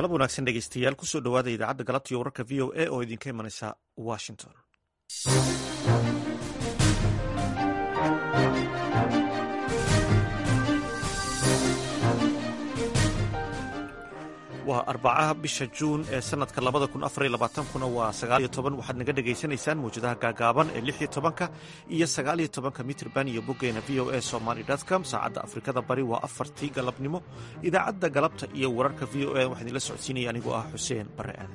galab wanaagsan dhegeystayaal kusoo dhowaada idaacadda galabta iyo wararka v o a oo idinka imanaysa washington waa arbacaha bisha juun ee sanadka labada kun afar iyo labaatankuna waa sagaal iyo toban waxaad naga dhagaysanaysaan mawjadaha gaagaaban ee lix iyo tobanka iyo sagaal iyo tobanka mitrban iyo boggeena v o a somaly com saacadda afrikada bari waa afartii galabnimo idaacadda galabta iyo wararka v o a waxaa idinla socodsiinaya anigoo ah xuseen bare aadan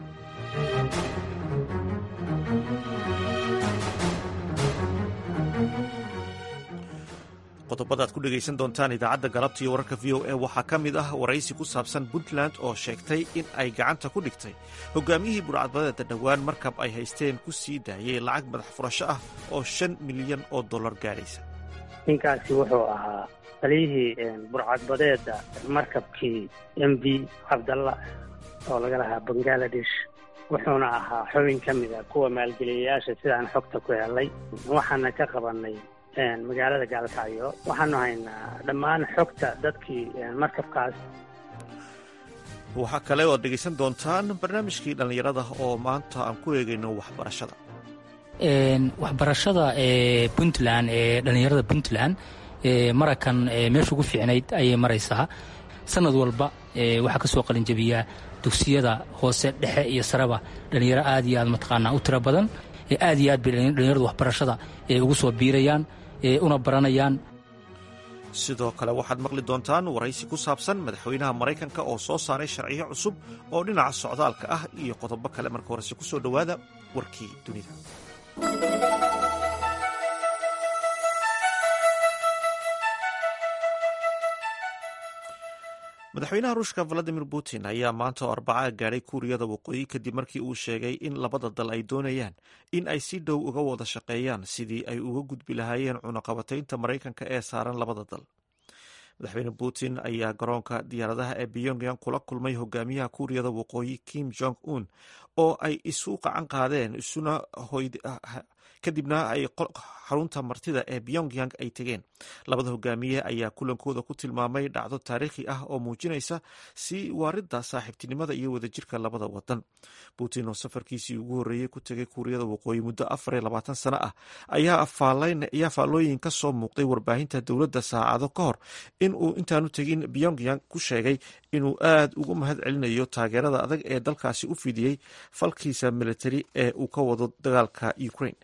qodobada ad ku dhegaysan doontaan idaacadda galabta iyo wararka v o a waxaa ka mid ah waraysi ku saabsan puntland oo sheegtay in ay gacanta ku dhigtay hogaamiyihii burcadbadeeda dhowaan markab ay haysteen ku sii daayay lacag madax furasho ah oo shan milyan oo dollar gaadhaysa ninkaasi wuxuu ahaa taliyihii burcadbadeeda markabkii m v cabdalla oo laga lahaa bangaladesh wuxuuna ahaa xubin ka mid a kuwa maalgeliyayaasha sidaan xogta ku helay waxaana ka qabanay magaalada gaalkacyo waxaanu haynaa dhammaan xogta dadkii markabkaas waxaa kale oo ad dhegaysan doontaan barnaamijkii dhallinyarada oo maanta aan ku eegayno waxbarashada waxbarashada ee puntland ee dhallinyarada puntland marakan meesha ugu fiicnayd ayay maraysaa sanad walba waxaa ka soo qalinjabiyaa dugsiyada hoose dhexe iyo sareba dhallinyaro aad iyo aad mataqaanaa u tiro badan aad iyo aad bay dhallinyaradu waxbarashada ugu soo biirayaan una baranayaan sidoo kale waxaad maqli doontaan waraysi ku saabsan madaxweynaha maraykanka oo soo saaray sharciyo cusub oo dhinaca socdaalka ah iyo qodobo kale marka horese ku soo dhowaada warkii dunida madaxweynaha ruushka valadimir putin ayaa maanta oo arbaca gaadhay kuuriyada waqooyi kadib markii uu sheegay in labada dal ay doonayaan in ay si dhow uga wada shaqeeyaan sidii ay uga gudbi lahaayeen cunaqabataynta maraykanka ee saaran labada dal madaxweyne putin ayaa garoonka diyaaradaha ee pyongyang kula kulmay hogaamiyaha kuuriyada waqooyi kim jong un oo ay isu qacan qaadeen isuna kadibna ay xarunta martida ee pyongyang ay tegeen labada hogaamiye ayaa kulankooda ku tilmaamay dhacdo taariikhi ah oo muujinaysa si waaridda saaxiibtinimada iyo wadajirka labada wadan putin oo safarkiisii ugu horreeyey ku tegay kuuriyada waqooyi muddo afar iyo labaatan sano ah ayaa faallooyin ka soo muuqday warbaahinta dowladda saacado ka hor in uu intaanu tegin pyongyang ku sheegay inuu aad ugu mahad celinayo taageerada adag ee dalkaasi u fidiyey falkiisa militari ee uu ka wado dagaalka ukraine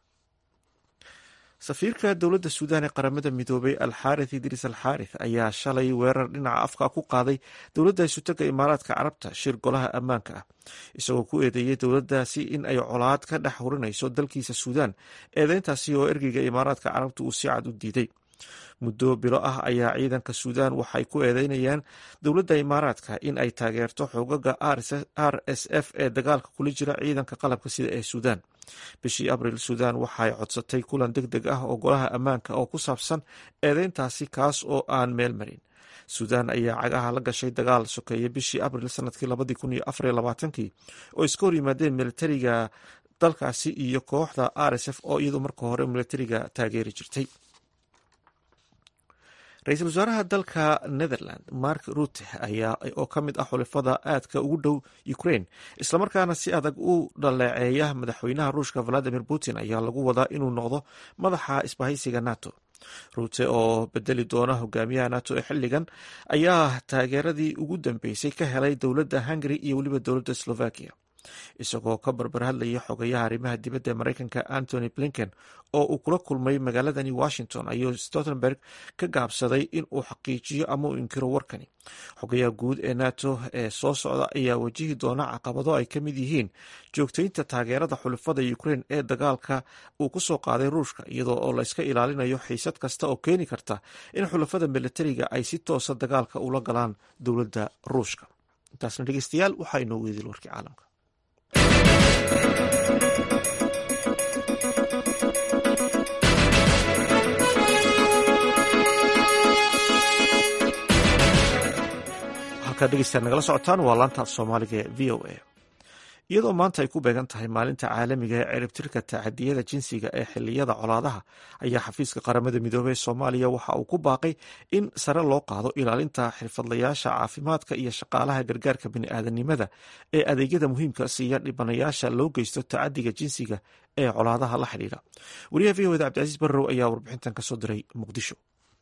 safiirka dowladda suudaan ee qaramada midoobay alxaarith idriis alxaarith ayaa shalay weerar dhinaca afka ku qaaday dowladda isutaga imaaraadka carabta shir golaha ammaanka ah isagoo ku eedeeyey dowladdaasi in ay colaad ka dhex hurinayso dalkiisa suudaan eedeyntaasi oo ergeyga imaaraadka carabta uu si cad u diiday muddo bilo ah ayaa ciidanka suudaan waxay ku eedeynayaan dowladda imaaraadka in ay taageerto xoogaga r s f ee dagaalka kula jira ciidanka qalabka sida ee suudaan bishii abril suudaan waxay codsatay kulan deg deg ah oo golaha ammaanka oo ku saabsan eedeyntaasi kaas oo aan meel marin suudaan ayaa cagaha la gashay dagaal sokeeye bishii abril sanadkii labadii kun iyo afar iyo labaatankii oo iska hor yimaadeen militariga dalkaasi iyo kooxda r s f oo iyadu marka hore militariga taageeri jirtay ra-iisul wasaaraha dalka netherland mark rute ayaa oo ka mid ah xulifada aadka ugu dhow ukraine islamarkaana si adag u dhaleeceeya madaxweynaha ruushka valadimir putin ayaa lagu wadaa inuu noqdo madaxa isbahaysiga nato rute oo bedeli doona hogaamiyaha nato ee xilligan ayaa taageeradii ugu dambeysay ka helay dowladda hungary iyo weliba dowladda slovakia isagoo ka barbar hadlaya xogayaha arrimaha dibadda ee maraykanka antony blinken oo uu kula kulmay magaaladani washington ayuu stoltenberg ka gaabsaday in uu xaqiijiyo ama uu inkiro warkani xogayaha guud ee nato ee soo socda ayaa wajihi doona caqabado ay ka mid yihiin joogtaynta taageerada xulifada ukraine ee dagaalka uu ku soo qaaday ruushka iyadoo oo layska ilaalinayo xiisad kasta oo keeni karta in xulafada militariga ay si toosa dagaalka ula galaan dowladda ruushka intaasna dhegeystayaal waxaa inoo weedil warkii caalamka halkaad dhegeystaad nagala socotaan waa laanta af soomaaliga ee v o a iyadoo maanta ay ku beegan tahay maalinta caalamiga ee ciribtirka tacadiyada jinsiga ee xiliyada colaadaha ayaa xafiiska qaramada midoobey ee soomaaliya waxa uu ku baaqay in sare loo qaado ilaalinta xirfadlayaasha caafimaadka iyo shaqaalaha gargaarka bini'aadanimada ee adeegyada muhiimka siiya dhibanayaasha loo geysto tacadiga jinsiga ee colaadaha la xidhiidha wariyaha v oda cabdicasiis barrow ayaa warbixintan kasoo diray muqdisho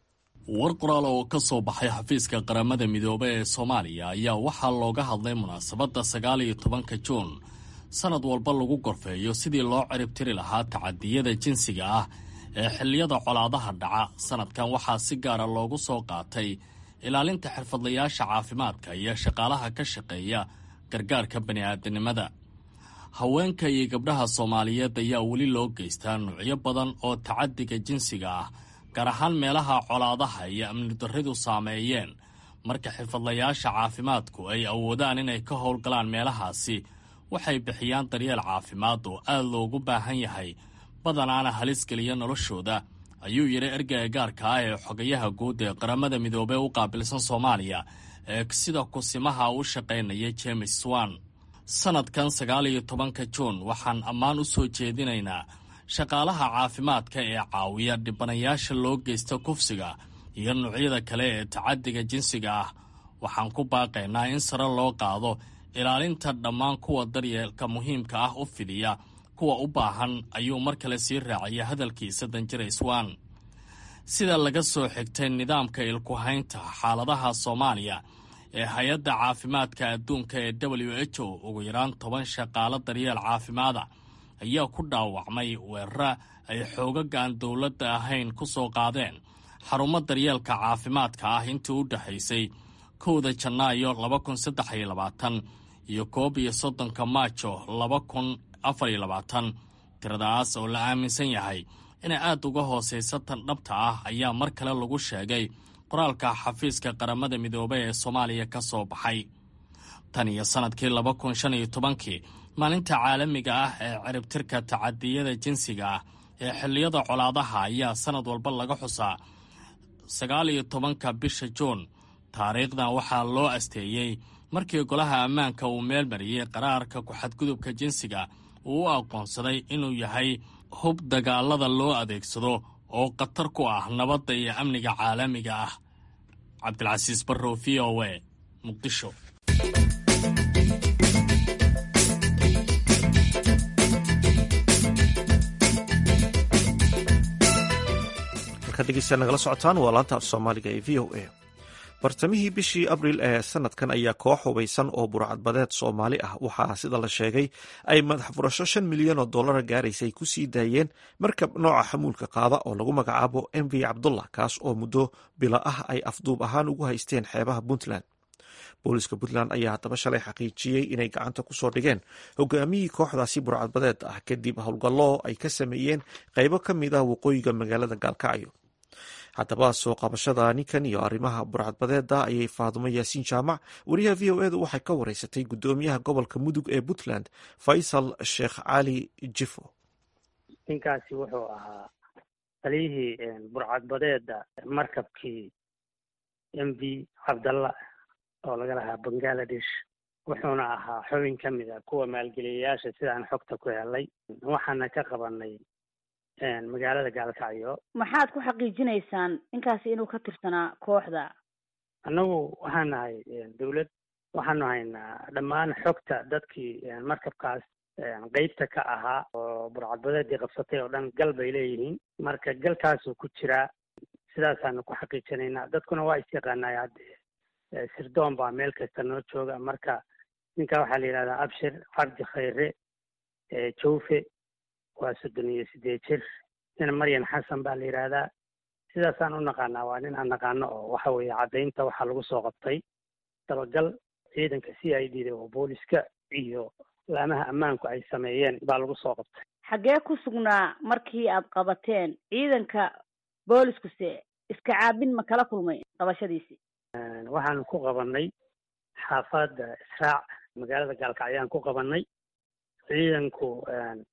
war qoraal oo ka soo baxay xafiiska qaramada midoobe ee soomaaliya ayaa waxaa looga hadlay munaasabadda sagaal iyo tobanka juun sanad walba lagu gorfeeyo sidii loo ciribtiri lahaa tacadiyada jinsiga ah ee xilliyada colaadaha dhaca sanadkan waxaa si gaara loogu soo qaatay ilaalinta xirfadlayaasha caafimaadka iyo shaqaalaha ka shaqeeya gargaarka bani'aadanimada haweenka iyo gabdhaha soomaaliyeed ayaa weli loo geystaa nuucyo badan oo tacadiga jinsiga ah gaar ahaan meelaha colaadaha iyo amni darridu saameeyeen marka xirfadlayaasha caafimaadku ay awoodaan inay ka howlgalaan meelahaasi waxay bixiyaan daryeel caafimaad oo aad loogu baahan yahay badanaana halis geliya noloshooda ayuu yidhi ergeyga gaarka ah ee xogayaha guud ee qaramada midoobey u qaabilsan soomaaliya ee sida kusimaha u shaqaynaya james swan sanadkan sagaal iyo tobanka juun waxaan ammaan u soo jeedinaynaa shaqaalaha caafimaadka ee caawiya dhibanayaasha loo geysta kufsiga iyo noocyada kale ee tacadiga jinsiga ah waxaan ku baaqaynaa in sare loo qaado ilaalinta dhammaan kuwa daryeelka muhiimka ah u fidiya kuwa u baahan ayuu mar kale sii raacaya hadalkiisa danjira swan sida laga soo xigtay nidaamka ilkuhaynta xaaladaha soomaaliya ee hay-adda caafimaadka adduunka ee w h o ugu yaraan toban shaqaalo daryeel caafimaada ayaa ku dhaawacmay weerara ay xoogaga aan dowladda ahayn ku soo qaadeen xarumo daryeelka caafimaadka ah intii u dhexaysay kowda janaayo laba kun saddex iyo labaatan iyo koob iyo soddonka maajo laba kun afar iyo labaatan tiradaas oo la aaminsan yahay inay aad uga hoosaysa tan dhabta ah ayaa mar kale lagu sheegay qoraalka xafiiska qaramada midoobey ee soomaaliya ka soo baxay tan iyo sannadkii laba kun shan iyo tobankii maalinta caalamiga ah ee ciribtirka tacadiyada jinsiga ah ee xilliyada colaadaha ayaa sannad walba laga xusaa sagaal iyo tobanka bisha juun taariikhdan waxaa loo asteeyey markii golaha ammaanka uu meel mariyey qaraarka ku-xadgudubka jinsiga uu u aqoonsaday inuu yahay hub dagaalada loo adeegsado oo khatar ku ah nabadda iyo amniga caalamiga ah cabdilcasiis barrow v o e muqdisho nagala socotaan waa laanta af soomaaliga ee v o a bartamihii bishii abriil ee sanadkan ayaa koox hubaysan oo burcadbadeed soomaali ah waxaa sida la sheegay ay madax furasho shan milyan oo dollara gaaraysay ku sii daayeen markab nooca xamuulka qaada oo lagu magacaabo m v cabdullah kaas oo muddo bila ah ay afduub ahaan ugu haysteen xeebaha puntland booliska puntland ayaa haddaba shalay xaqiijiyey inay gacanta kusoo dhigeen hogaamiyii kooxdaasi burcadbadeed ah kadib howlgallo ay ka sameeyeen qaybo ka mid ah waqooyiga magaalada gaalkacyo haddaba soo qabashada ninkan iyo arrimaha burcadbadeeda ayay faadumo yaasiin jaamac wariyaha v o edu waxay ka wareysatay guddoomiyaha gobolka mudug ee puntland faysal sheekh cali jifo ninkaasi wuxuu ahaa taliyihii burcadbadeeda markabkii m v cabdalla oo laga lahaa bangaladesh wuxuuna ahaa xubin ka mid a kuwa maalgeliyayaasha sidaan xogta ku helay waxaana ka qabanay magaalada gaalkacyo maxaad ku xaqiijinaysaan ninkaasi inuu ka tirsanaa kooxda annagu waxaan nahay dawlad waxaanu haynaa dhammaan xogta dadkii markabkaas qeybta ka ahaa oo burcadbadeedii qabsatay oo dhan gal bay leeyihiin marka galkaasuu ku jiraa sidaasaanu ku xaqiijinaynaa dadkuna waa isyaqaanay haddee sirdoon baa meel kasta noo jooga marka ninka waxaa la yidhahdaa abshir cabdi khayre jawfe waa soddon iyo sideed jir nin maryan xasan baa la yidhaahdaa sidaasaan u naqaanaa waa nin aan naqaano oo waxa weeye caddaynta waxaa lagu soo qabtay dabagal ciidanka c i d da oo booliska iyo laamaha ammaanku ay sameeyeen baa lagu soo qabtay xaggee ku sugnaa markii aad qabateen ciidanka booliskuse iska caabin ma kala kulmay qabashadiisii waxaanu ku qabanay xaafadda israac magaalada gaalkacyaan ku qabanay ciidanku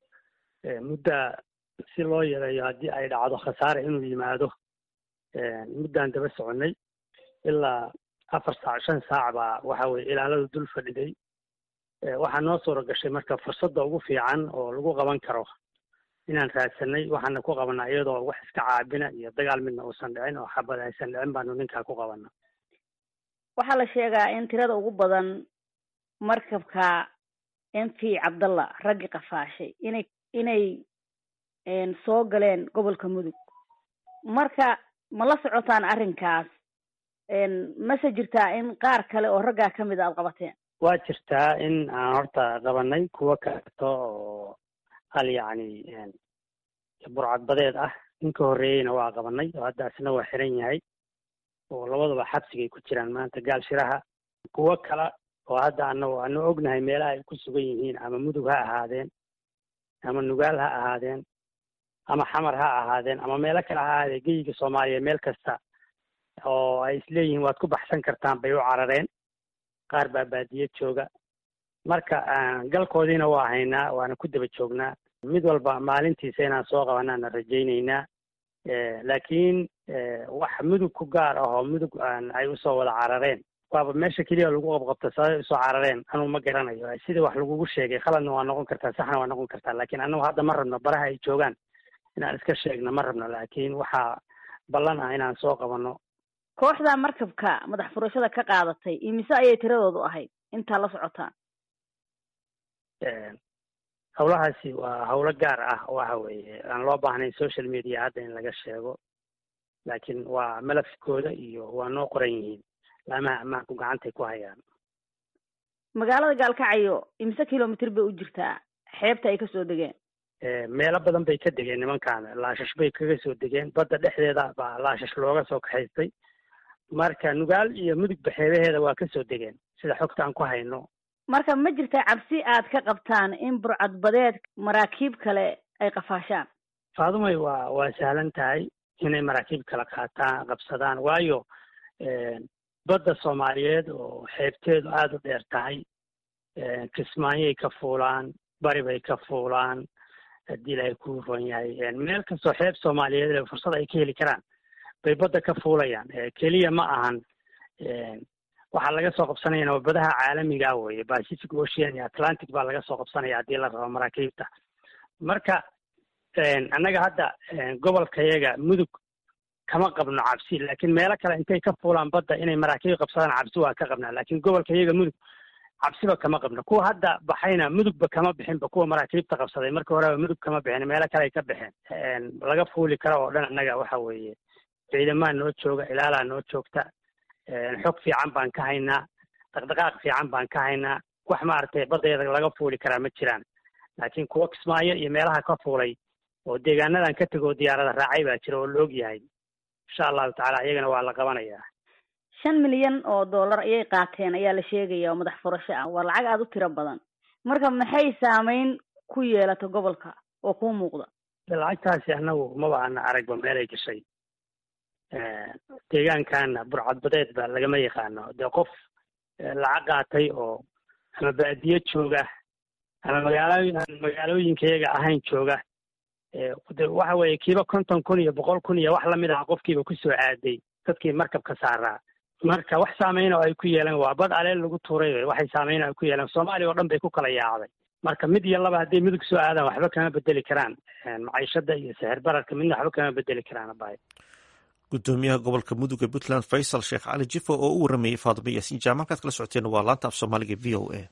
muddaa si loo yareeyo haddii ay dhacdo khasaare inuu yimaado muddaan daba soconay ilaa afar saac shan saac baa waxa weye ilaaladu dul fadhiday waxaa noo suura gashay marka fursadda ugu fiican oo lagu qaban karo inaan raadsanay waxaana ku qabanaa iyadoo wax iska caabina iyo dagaal midna uusan dhicin oo xabad aysan dhicin baanu ninkaa ku qabana waxaa la sheegaa in tirada ugu badan markabka m v cabdalla raggi qafaashay inay inay soo galeen gobolka mudug marka ma la socotaan arrinkaas mase jirtaa in qaar kale oo raggaa ka mid a aad qabateen waa jirtaa in aan horta qabanay kuwo kaleeto oo hal yacni burcadbadeed ah ninka horreeyeyna waa qabanay oo hadda isna waa xiran yahay oo labadaba xabsigay ku jiraan maanta gaal shiraha kuwo kale oo hadda anagu anu ognahay meelaha ay ku sugan yihiin ama mudug ha ahaadeen ama nugaal ha ahaadeen ama xamar ha ahaadeen ama meelo kale ha ahaadeen geyiga soomaaliya meel kasta oo ay isleeyihiin waad ku baxsan kartaan bay u carareen qaar baa baadiye jooga marka galkoodiina waa haynaa waana ku daba joognaa mid walba maalintiisa inaan soo qabanaana rajaynaynaa laakiin wax mudug ku gaar ah oo mudug ay usoo wada carareen waaba meesha keliya lagu qabqabta sababay usoo carareen anuu ma garanayo sidii wax lagugu sheegay khaladna waa noqon kartaa saxna waa noqon kartaa laakiin anagu hadda ma rabno baraha ay joogaan inaan iska sheegno ma rabno laakiin waxaa ballan ah inaan soo qabano kooxda markabka madax furashada ka qaadatay imise ayay tiradoodu ahayd intaa la socotaan hawlahaasi waa hawlo gaar ah waxa weeye aan loo baahnayn social media hadda in laga sheego laakiin waa malafkooda iyo waa noo qoran yihiin laamaha ammaanku gacantay ku hayaan magaalada gaalkacyo imise kilomitr bay u jirtaa xeebta ay kasoo degeen meelo badan bay ka degeen nimankan laashash bay kaga soo degeen badda dhexdeeda baa laashash looga soo kaxaystay marka nugaal iyo mudugba xeebaheeda waa kasoo degeen sida xogta aan ku hayno marka ma jirta cabsi aad ka qabtaan in burcadbadeed maraakiib kale ay qafaashaan faadumay waa waa sahlan tahay inay maraakiib kale qaataan qabsadaan waayo badda soomaaliyeed oo xeebteedu aada u dheer tahay kismaayay ka fuulaan bari bay ka fuulaan haddii ilaahay ku ron yahay meel kastoo xeeb soomaaliyeed le fursad ay ka heli karaan bay badda ka fuulayaan keliya ma ahan waxaa laga soo qabsanayana waa badaha caalamiga weye pacific ocean iyo atlantic baa laga soo qabsanaya haddii la rabo maraakiibta marka annaga hadda gobolkayaga mudug kama qabno cabsi laakiin meelo kale intay ka fuulaan badda inay maraakiib qabsadaan cabsi waa ka qabnaa laakiin gobolkayaga mudug cabsiba kama qabno kuwa hadda baxayna mudugba kama bixinba kuwa maraakiibta qabsaday markii horeba mudug kama bixin meelo kale ay ka baxeen laga fuuli karo oo dhan annaga waxa weeye ciidamaa noo jooga ilaalaa noo joogta xog fiican baan ka haynaa dhaqdhaqaaq fiican baan ka haynaa wax maaragtay baddeeda laga fuuli karaa ma jiraan laakiin kuwa kismaayo iyo meelaha ka fuulay oo deegaanadan ka tegoo diyaarada raacay baa jira oo la og yahay insha allahu tacaala iyagana waa la qabanayaa shan milyan oo dollar ayay qaateen ayaa la sheegaya oo madax furasho ah waa lacag aada u tiro badan marka maxay saameyn ku yeelata gobolka oo kuu muuqda lacagtaasi annagu maba ana aragba meelay gashay deegaankana burcadbadeed ba lagama yaqaano dee qof lacag qaatay oo ama baadiye jooga ama magaalooyin aan magaalooyinkayaga ahayn jooga de waxa weeye kiiba konton kun iyo boqol kun iyo wax lamid ah qofkiiba kusoo aaday dadkii markabka saaraa marka wax saameyn oo ay ku yeelan waa bad aleel lagu tuuray waxay saameyn ay ku yeelan soomaaliya oo dhan bay ku kala yaacday marka mid iyo laba hadday mudug soo aadaan waxba kama bedeli karaan maciishada iyo sixir bararka midna waxba kama bedeli karaan abay gudoomiyaha gobolka mudug ee puntland faysal sheekh cali jifo oo u waramayey faadimo yaasiin jaamac halkaad kala socoteen waa laanta af soomaaliga v o a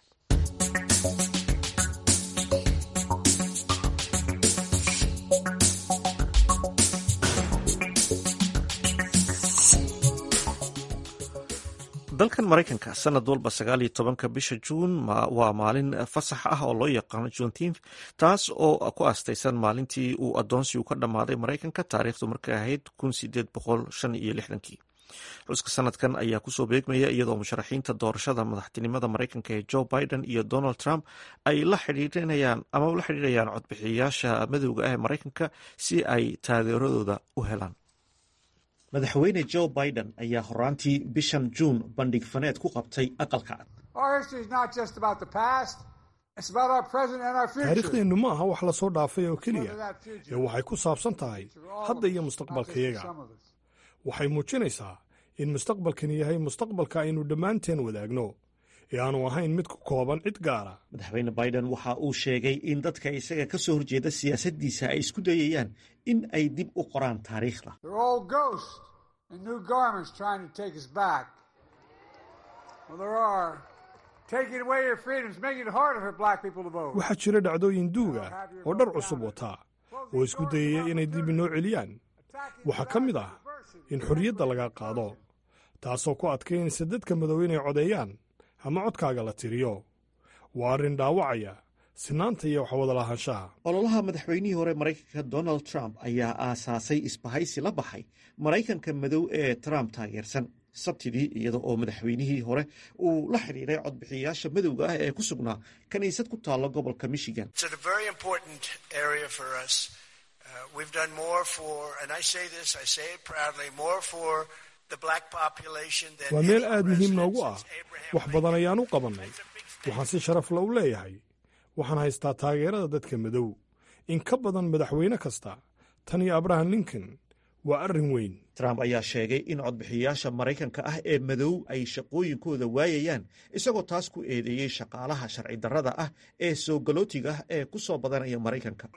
dalkan maraykanka sanad walba sagaal iyo tobanka bisha juun waa maalin fasax ah oo loo yaqaano juneteenth taas oo ku aastaysan maalintii uu adoonsigu ka dhammaaday maraykanka taariikhdu markay ahayd kun sideed boqol shan iyo lixdankii xuska sanadkan ayaa kusoo beegmaya iyadoo musharaxiinta doorashada madaxtinimada maraykanka ee joe biden iyo donald trump ay la xidhiirinayaan ama la xidhiirayaan codbixiyayaasha madowga ah ee maraykanka si ay taageeradooda u helaan madaxweyne joe biden ayaa horaantii bishan juun bandhig faneed ku qabtay aqalka taariikhdeennu ma aha wax la soo dhaafay oo keliya ee waxay ku saabsan tahay hadda iyo mustaqbalkayaga waxay muujinaysaa in mustaqbalkani yahay mustaqbalka aynu dhammaanteen wadaagno ee aanu ahayn mid ku kooban cid gaara madaxweyne biden waxa uu sheegay in dadka isaga ka soo horjeeda siyaasaddiisa ay isku dayayaan in ay dib u qoraan taariikhda waxaa jira dhacdooyin duuga oo dhar cusub wataa oo isku dayaya inay dib inoo celiyaan waxaa ka mid ah in xorriyadda laga qaado taasoo ku adkaynaysa dadka madow inay codeeyaan ama codkaaga la tiriyo waa arrin dhaawacaya sinaanta iyo waxwada lahaanshaha ololaha madaxweynihii hore maraykanka donald trump ayaa aasaasay isbahaysi la baxay maraykanka madow ee trump taageersan sabtidii iyada oo madaxweynihii hore uu la xidhiiray codbixiyayaasha madowga ah ee ku sugnaa kiniisad ku taalla gobolka michigan waa meel aad muhiim noogu ah wax badan ayaan u qabannay waxaan si sharafla u leeyahay waxaan haystaa taageerada dadka madow in ka badan madaxweyne kasta tan iyo abraham lincoln waa arrin weyn trump ayaa sheegay in codbixiyayaasha maraykanka ah ee madow ay shaqooyinkooda waayayaan isagoo taas ku eedeeyey shaqaalaha sharci darrada ah ee soo galootiga ah ee ku soo badanaya maraykanka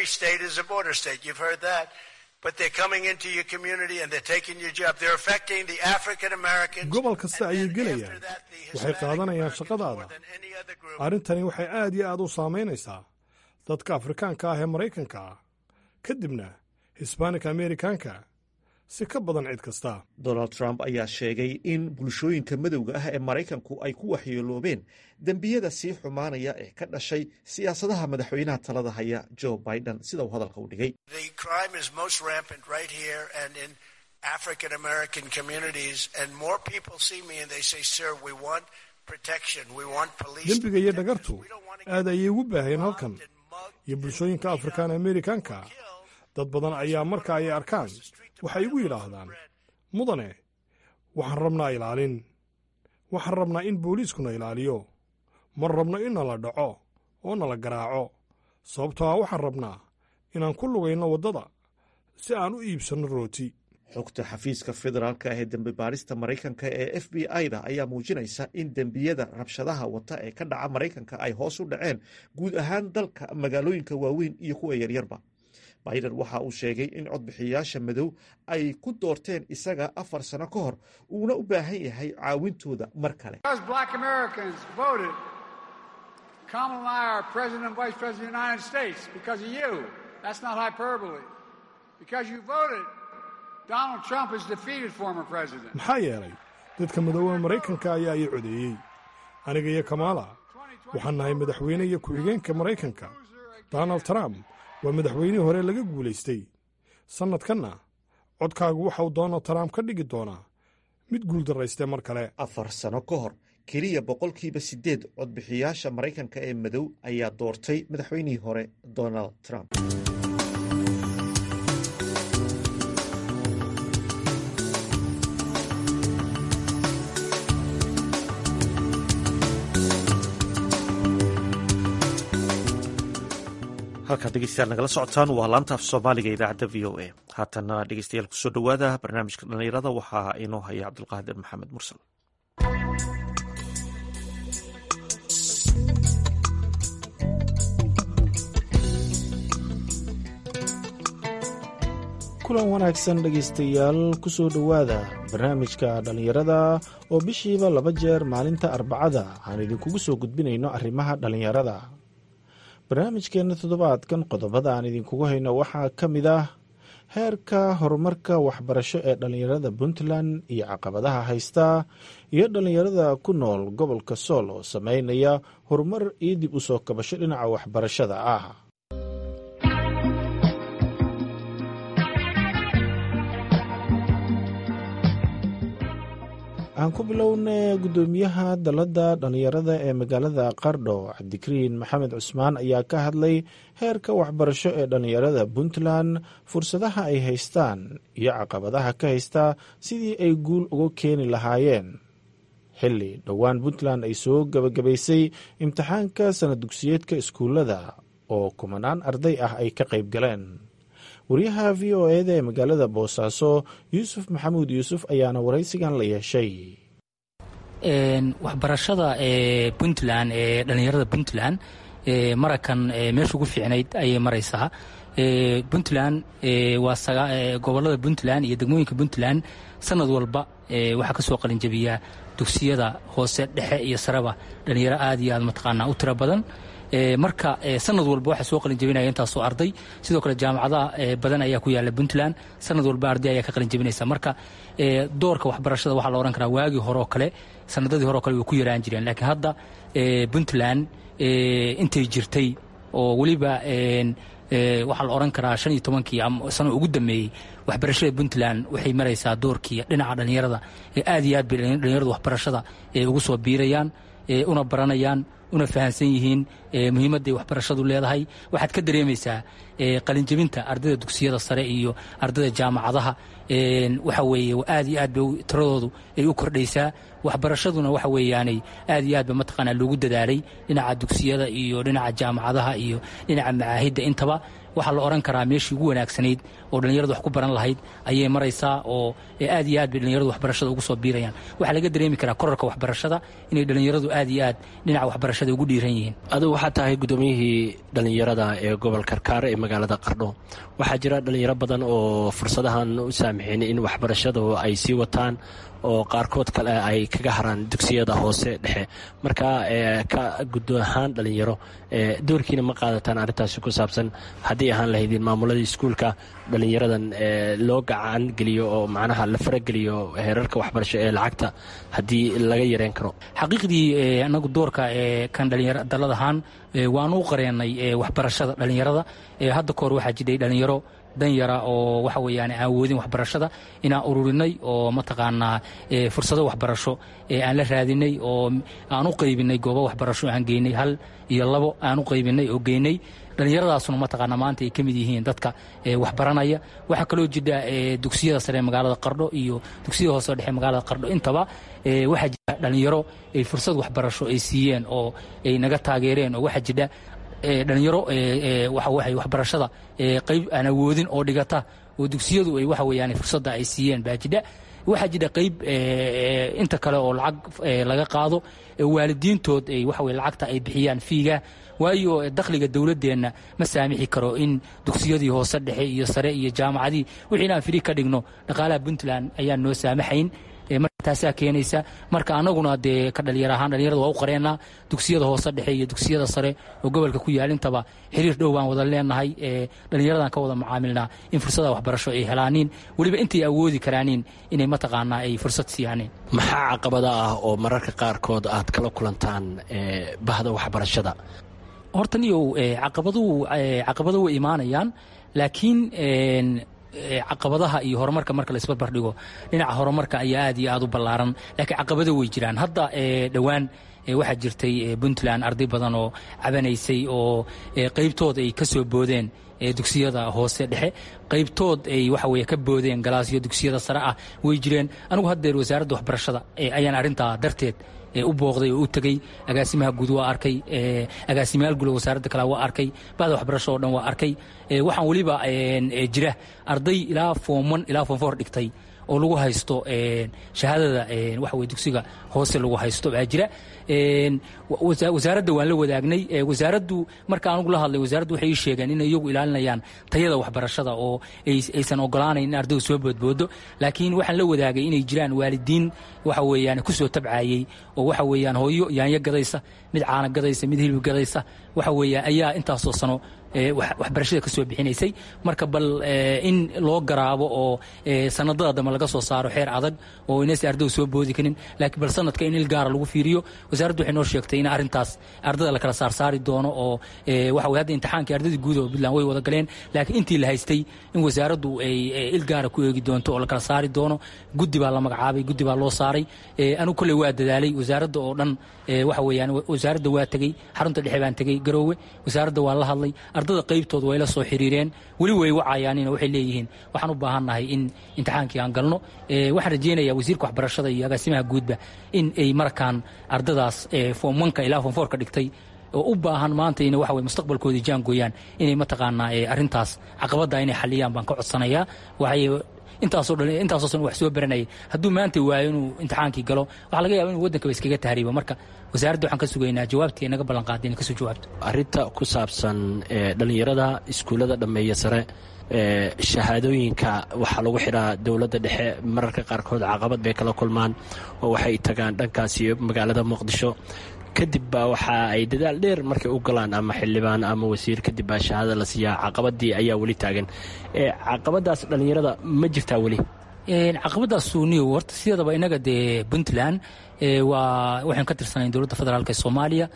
gobol kasta ayay gelayaan waxay qaadanayaan shaqadaada arrintani waxay aad iyo aad u saamaynaysaa dadka afrikaanka ah ee maraykanka ah kadibna hisbanik amerikaanka si ka badan cid kasta donald trump ayaa sheegay in bulshooyinka madowga ah ee maraykanku ay ku waxyeeloobeen dembiyada sii xumaanaya ee ka dhashay siyaasadaha madaxweynaha talada haya joe biden sida uu hadalka u dhigay dembiga iyo dhagartu aad ayay ugu baaheen halkan iyo bulshooyinka afrikaan amerikaanka dad badan ayaa marka ay arkaan waxay igu yidhaahdaan mudane waxaan rabnaa ilaalin waxaan rabnaa in booliiskuna ilaaliyo ma rabno in nala dhaco oo nala garaaco sababtoo ah waxaan rabnaa inaan ku lugayno waddada si aan u iibsanno rooti xogta xafiiska federaalka ah ee dembi baarista maraykanka ee f b i-da ayaa muujinaysa in dembiyada rabshadaha wata ee ka dhaca maraykanka ay hoos u dhaceen guud ahaan dalka magaalooyinka waaweyn iyo kuwa yaryarba biden waxa uu sheegay in codbixiyayaasha madow ay ku doorteen isaga afar sano ka hor uuna u baahan yahay caawintooda mar kale maxaa yeelay dadka madooba maraykanka ayaa ii codeeyey aniga iyo kamaala waxaan nahay madaxweyne iyo ku-xigeenka maraykanka donald trump waa madaxweynihii hore laga guulaystay sannadkanna codkaagu waxauu donald trump ka dhigi doonaa mid guuldarraystee mar kale afar sano ka hor keliya boqolkiiba siddeed codbixiyaasha maraykanka ee madow ayaa doortay madaxweynihii hore donald trump halkaad dhegeystayaal nagala socotaan waa laanta af soomaaliga idaacadda v o a haatana dhegeystayaal kusoo dhowaada barnaamijka dhallinyarada waxaa inoo haya cabdulqaadir maxamed mursal kulan wanaagsan dhegaystayaal kusoo dhowaada barnaamijka dhallinyarada oo bishiiba laba jeer maalinta arbacada aan idinkugu soo gudbinayno arrimaha dhallinyarada barnaamijkeenna toddobaadkan qodobada aan idinkugu hayno waxaa ka mid ah heerka horumarka waxbarasho ee dhallinyarada puntland iyo caqabadaha haysta iyo dhallinyarada ku nool gobolka sool oo sameynaya horumar iyo dib u soo kabasho dhinaca waxbarashada ah aan ku bilowna guddoomiyaha dalladda dhallinyarada ee magaalada qardho cabdikariin maxamed cusmaan ayaa ka hadlay heerka waxbarasho ee dhallinyarada puntland fursadaha ay haystaan iyo caqabadaha ka haysta sidii ay guul uga keeni lahaayeen xilli dhowaan puntland ay soo gebagabaysay imtixaanka sana dugsiyeedka iskuullada oo kumanaan arday ah ay ka qayb galeen wariyaha v o eda ee magaalada boosaaso yuusuf maxamuud yuusuf ayaana waraysigan la yeeshay waxbarashada ee puntland ee dhallinyarada puntland marakan meesha ugu fiicnayd ayay maraysaa puntland waa gobolada puntland iyo degmooyinka puntland sanad walba waxaa kasoo qalinjabiyaa dugsiyada hoose dhexe iyo sareba dhalinyaro aad iyo aad mataqaanaa u tiro badan marka sanad walba waxaa soo qalinjabinaya intaasoo arday sidoo kale jaamacadaha badan ayaa ku yaala puntland sanad walba arday ayaa ka qalinjabinaysa marka doorka waxbarashada waxaa la odhan karaa waagii horeoo kale sanadadii hore o kale way ku yaraan jireen laakiin hadda puntland intay jirtay oo weliba waxaa la odhan karaa shan iyo tobankii sano ugu dambeeyey waxbarashada puntland waxay maraysaa doorkii dhinaca dhallinyarada aad iyo aad bay dhallinyaradu waxbarashada ugu soo biirayaan una baranayaan una fahansan yihiin muhiimadday waxbarashadu leedahay waxaad ka dareemaysaa qalinjabinta ardayda dugsiyada sare iyo ardayda jaamacadaha waxa weeye aad iyo aad bay tiradoodu ay u kordhaysaa waxbarashaduna waxa weeyaanay aad iyo aad ba mataqaanaa loogu dadaalay dhinaca dugsiyada iyo dhinaca jaamacadaha iyo dhinaca macaahidda intaba waxaa la odhan karaa meeshii ugu wanaagsanayd oo dhallinyaradu wax ku baran lahayd ayay maraysaa oo aad iyo aad bay dhallinyaradu waxbarashada ugu soo biirayaan waxaa laga dareemi karaa korarka waxbarashada inay dhallinyaradu aad iyo aad dhinaca waxbarashada ugu dhiiran yihiin adigu waxaa tahay guddoomiyihii dhallinyarada ee gobol karkaar ee magaalada qardho waxaa jira dhallinyaro badan oo fursadahan u saamixin in waxbarashadu ay sii wataan oo qaarkood kale ay kaga haraan dugsiyada hoose dhexe marka ka guddo ahaan dhallinyaro doorkiina ma qaadataan arrintaasi ku saabsan haddii ahaan lahaydin maamuladii iskuulka dhallinyaradan loo gacan geliyo oo macnaha la farageliyo heerarka waxbarasho ee lacagta haddii laga yareen karo xaqiiqdii anagu doorka kan dhalinyaro dalad ahaan waanu u qareennay waxbarashada dhallinyarada hadda kahor waxaa jidhay dhallinyaro danyara oo waxa weeyaan aan awoodin waxbarashada inaan ururinay oo mataqaanaa fursado waxbarasho aan la raadinay oo aan u qaybinay goobo waxbarasho aan geynay hal iyo labo aan u qaybinay oo geynay dhallinyaradaasuna mataqaanaa maanta ay ka mid yihiin dadka waxbaranaya waxaa kaloo jira dugsiyada sare magaalada qardho iyo dugsiyada hoose dhexe magaalada qardho intaba waxaa jira dhallinyaro ay fursad waxbarasho ay siiyeen oo ay naga taageereen oo waxaa jira dhalinyaro waxawaay waxbarashada qayb aan awoodin oo dhigata oo dugsiyadu ay waxa weeyaan fursadda ay siiyeen baa jidha waxaa jira qayb inta kale oo lacag laga qaado waalidiintood ay waxa weye lacagta ay bixiyaan fiiga waayo dakhliga dowladdeenna ma saamixi karo in dugsiyadii hoose dhexe iyo sare iyo jaamacadii wixii inaan firi ka dhigno dhaqaalaha puntland ayaan noo saamaxayn taasaa keenaysa marka anaguna dee ka dhalinyar ahaan dhalinyarada waa u qareennaa dugsiyada hoose dhexe iyo dugsiyada sare oo gobolka ku yaal intaba xiriir dhow baan wada leenahay dhalinyaradan ka wada macaamilnaa in fursada waxbarasho ay helaaniin weliba intay awoodi karaaniin inay mataqaanaa ay fursad siiyaaniin maxaa caqabada ah oo mararka qaarkood aad kala kulantaan bahda waxbarashada horta niyow caqabaduhu caqabado way imaanayaan laakiin caqabadaha iyo horumarka marka la isbarbar dhigo dhinaca horumarka ayaa aad iyo aad u ballaaran laakiin caqabado way jiraan hadda dhowaan waxaa jirtay puntland arday badan oo cabanaysay oo qaybtood ay ka soo boodeen dugsiyada hoose dhexe qaybtood ay waxa weye ka boodeen galaasyo dugsiyada sare ah way jireen anigu haddeer wasaaradda waxbarashada ayaan arrintaa darteed u booqday oo u tegey agaasimaha guud waa arkay agaasimayaal guud wasaaradda kale waa arkay bahda waxbarasho oo dhan waa arkay waxaan weliba jira arday ilaa foomon ilaa foom foor dhigtay oo lagu haysto shahaadada waxa weye dugsiga hoose lagu haysto baa jira wasaaradda waan la wadaagnay wasaaraddu marka anugu la hadlay wasaaraddu waxay ii sheegeen inay iyagu ilaalinayaan tayada waxbarashada oo aysan ogolaanayn in ardaydu soo boodboodo laakiin waxaan la wadaagay inay jiraan waalidiin waxa weeyaan ku soo tabcaayey oo waxa weeyaan hooyo yaanyo gadaysa mid caana gadaysa mid hilib gadaysa waxa weeyaan ayaa intaasoo sano waxbarashada ka soo bixinaysay marka bal in loo garaabo oo sanadada dambe laga soo saaro xeer adag oo inaysan ardaydu soo boodi karin laakiin bal sanadka in il gaara lagu fiiriyo wasaaraddu waxay noo sheegtay in arrintaas ardada la kala saarsaari doono oo waxa weye hadda imtixaankii ardadii guud oo puntland way wada galeen laakiin intii la haystay in wasaaraddu ay il gaara ku eegi doonto oo la kala saari doono guddi baa la magacaabay guddi baa loo saaray anigu kolley waa dadaalay wasaaradda oo dhan waxa weeyaan wasaaradda waa tegey xarunta dhexe baan tegey garoowe wasaaradda waa la hadlay ardada qaybtood way la soo xiriireen weli way wacayaanina waxay leeyihiin waxaan u baahannahay in imtixaankii aan galno waxaan rajeynayaa wasiirka waxbarashada iyo agaasimaha guudba in ay markaan ardadaas foom onka ilaa foom foorka dhigtay oo u baahan maanta ina waxa weye mustaqbalkoodii jaangooyaan inay mataqaanaa arrintaas caqabadda inay xaliyaan baan ka codsanayaa waxay intaasoo dhan intaasoo san wax soo baranayay hadduu maanta waayo inuu imtixaankii galo waxaa laga yaaba inuu waddankaba iskaga tahriibo marka wasaaradda waxaan ka sugaynaa jawaabtii naga ballan qaaday inay kasoo jawaabto arrinta ku saabsan dhalinyarada iskuullada dhammeeya sare shahaadooyinka waxaa lagu xidhaa dowladda dhexe mararka qaarkood caqabad bay kala kulmaan oo waxay tagaan dhankaasi magaalada muqdisho kadib baa waxa ay dadaal dheer markay u galaan ama xildhibaan ama wasiir kadib baa shahaada la siiyaa caqabadii ayaa weli taagan caqabadaas dhallinyarada ma jirtaa weli caqabadaas niyo horta sideedaba inaga dee puntland waa waxaan ka tirsanayn dowladda federaalk ee soomaaliya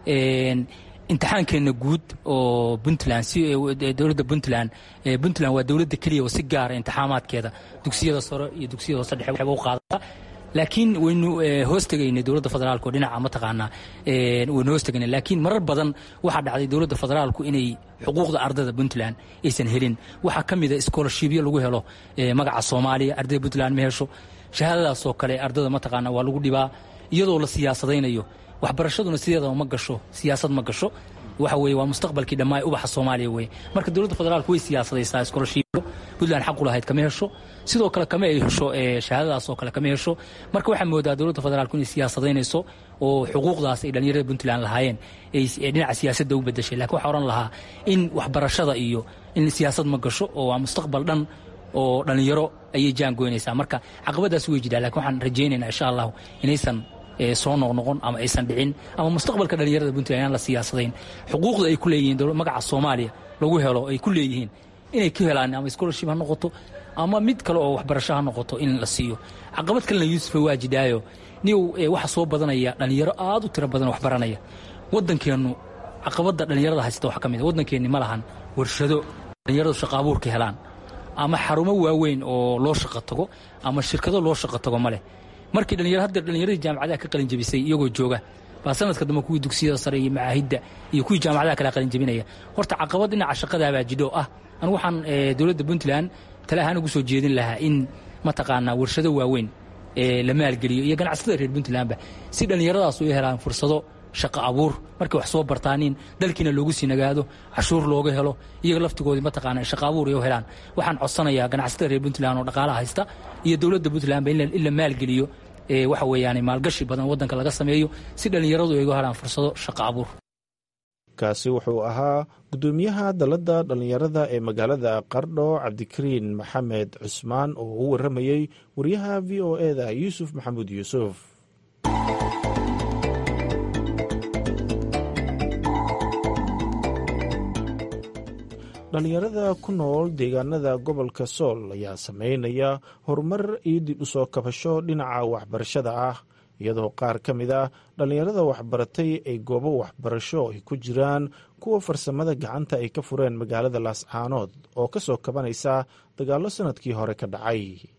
imtixaankeenna guud oo puntland dowladda puntland puntland waa dowladda keliya oo si gaara imtixaamaadkeeda dugsiyada sare iyo dugsiyada hoose dhexe waxba u qaadata laakiin waynu hoos tegaynay dowladda federaalku dhinaca mataqaanaa waynu hoos tegaynay laakiin marar badan waxaa dhacday dowladda federaalku inay xuquuqda ardada puntland aysan helin waxaa ka mid a scholarshipyo lagu helo magaca soomaaliya ardayda puntland ma hesho shahaadadaasoo kale ardada mataqaanaa waa lagu dhibaa iyadoo la siyaasadaynayo waxbarashaduna sideedaba ma gasho siyaasad ma gasho waxa weye waa mustaqbalkii dhammaa ubaxa soomaaliya weye marka dowladda federaalku way siyaasadaysaa scholarshipyo puntland xaqu lahayd kama hesho sidoo kale kama ay hesho shahaadadaas oo kale kama hesho marka waxaa moodaa dowladda federaalku inay siyaasadaynayso oo xuquuqdaas ay dhallinyarada puntland lahaayeen ay dhinaca siyaasadda u bedeshay lakin waxaa odhan lahaa in waxbarashada iyo in siyaasad ma gasho oo waa mustaqbal dhan oo dhallinyaro ayay jaangoynaysaa marka caqabadaas way jiraan lakin waxaan rajaynaynaa insha allahu inaysan soo noqnoqon ama aysan dhicin ama mustaqbalka dhallinyarada puntland inaan la siyaasadayn xuquuqda ay ku leeyihiin magaca soomaaliya lagu helo ay ku leeyihiin inay ka helaan ama scholarship ha noqoto ama mid kale oo waxbarasho ha noqoto in la siiyo caqabad kalena yuusufa waa jidhaayo niw waxa soo badanaya dhallinyaro aad u tiro badan waxbaranaya waddankeennu caqabadda dhallinyarada haysta waxaa ka mid a waddankeenni ma lahan warshado dhallinyaradu shaqa abuurka helaan ama xarumo waaweyn oo loo shaqo tago ama shirkado loo shaqo tago ma leh markii dhalinyaro hadda dhallinyaradii jaamacadaha ka qalin jabisay iyagoo jooga baa sanadka dambe kuwii dugsiyada sare iyo macaahidda iyo kuwii jaamacadaha kale qalin jabinaya horta caqabad dhinaca shaqadaabaa jidho ah anigu waxaan dowladda puntland tale ahaan ugu soo jeedin lahaa in mataqaanaa warshado waaweyn la maalgeliyo iyo ganacsatada reer puntlandba si dhallinyaradaas u helaan fursado shaqo abuur markay wax soo bartaanin dalkiina loogu sii nagaado cashuur looga helo iyaga laftigoodii mataqaana shaqo abuur ay u helaan waxaan codsanayaa ganacsatada reer puntland oo dhaqaalaha haysta iyo dowladda puntlandba in la maalgeliyo waxa weeyaan maalgashi badan waddanka laga sameeyo si dhallinyaradu ay uga helaan fursado shaqo abuur kaasi wuxuu ahaa guddoomiyaha dalladda dhallinyarada ee magaalada qardho cabdikariin maxamed cusmaan oo u warramayey wariyaha v o eda yuusuf maxamuud yuusuf dhallinyarada ku nool deegaanada gobolka sool ayaa sameynaya horumar iyo dib u soo kabasho dhinaca waxbarashada ah iyadoo qaar ka mid ah dhallinyarada waxbaratay ay goobo waxbarasho ay ku jiraan kuwa farsamada gacanta ay ka fureen magaalada laascaanood oo ka soo kabanaysa dagaallo sannadkii hore ka dhacay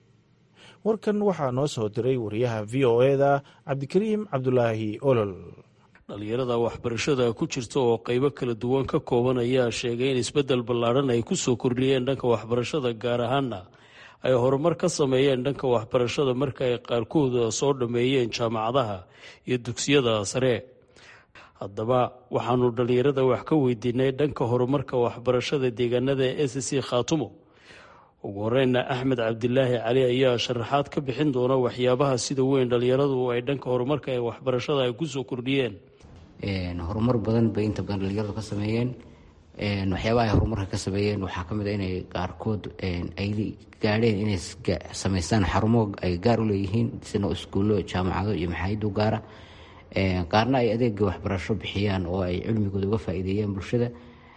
warkan waxaa noo soo diray wariyaha v o eda cabdikariim cabdulaahi olol dhallinyarada waxbarashada ku jirta oo qaybo kala duwan ka kooban ayaa sheegay in isbeddel ballaadhan ay ku soo kordhiyeen dhanka waxbarashada gaar ahaana ay horumar ka sameeyeen dhanka waxbarashada marka ay qaarkooda soo dhammeeyeen jaamacadaha iyo dugsiyada sare haddaba waxaanu dhallinyarada wax ka weydiinay dhanka horumarka waxbarashada deegaanada s c khaatumo ugu horeyna axmed cabdilaahi cali ayaa sharaxaad ka bixin doona waxyaabaha sida weyn dhallinyaradu ay dhanka horumarka ee waxbarashada ay kusoo kordhiyeen horumar badan bay inta badan dhalinyaradu ka sameeyeen waxyaabaha ay horumarka ka sameeyeen waxaa ka mid a inay qaarkood ay gaadheen inay samaystaan xarumo ay gaar u leeyihiin sida iskuullo jaamacado iyo maxaayidu gaara qaarna ay adeega waxbarasho bixiyaan oo ay cilmigooda uga faa-iideeyaan bulshada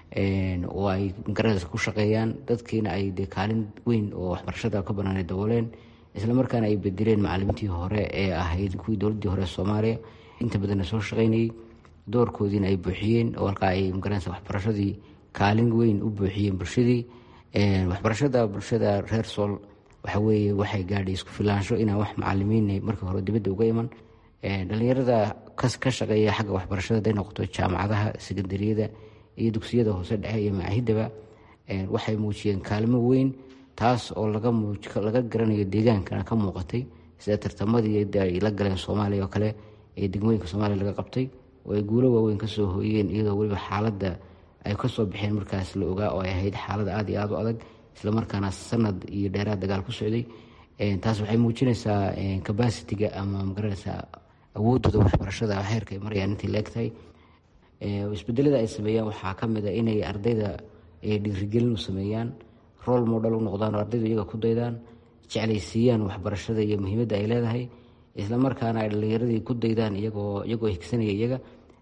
oo ay magaranaysa ku shaqeeyaan dadkiina ay dee kaalin weyn oo waxbarashada ka banaan dabooleen islamarkaana ay bedeleen macalimiintii hore ee ahayd kuwii dowladii hore soomaaliya inta badanna soo shaqeynayay doorkoodiina ay buuxiyeen oo halkaa ay magaranaysa waxbarashadii kaalin weyn u buuxiyeen bulshadii waxbarashada bulshada reer sool waxa weeye waxay gaadhay isku filaansho inaan wax macalimiin markii hore dibadda uga iman dhalinyarada ka shaqeeya xagga waxbarashada haday noqoto jaamacadaha sekandariyada iyo dugsiyada hoose dhexe iyo macaahidaba waxay muujiyeen kaalmo weyn taas oo laga garanayo deegaankana ka muuqatay sida tartamadii ay la galeen soomaaliya oo kale ee degmooyinka soomaaliya laga qabtay oo ay guulo waaweyn kasoo hooyeen iyadoo weliba xaaladda ay kasoo baxeen markaas la ogaa oo ay ahayd xaalada aada iyo aada u adag islamarkaana sanad iyo dheeraad dagaal ku socday taas waxay muujinaysaa cabacitiga ama magaranaysaa awoodooda waxbarashada heerka ay marayaan intay la egtahay isbedelada ay sameeyaan waxaa ka mid a inay ardayda dhiirigelin u sameeyaan role model u noqdaan oo ardaydu iyaga ku daydaan jeclaysiiyaan waxbarashada iyo muhiimadda ay leedahay islamarkaana ay dhalinyaradii ku daydaan iyagoo iyagoo higsanaya iyaga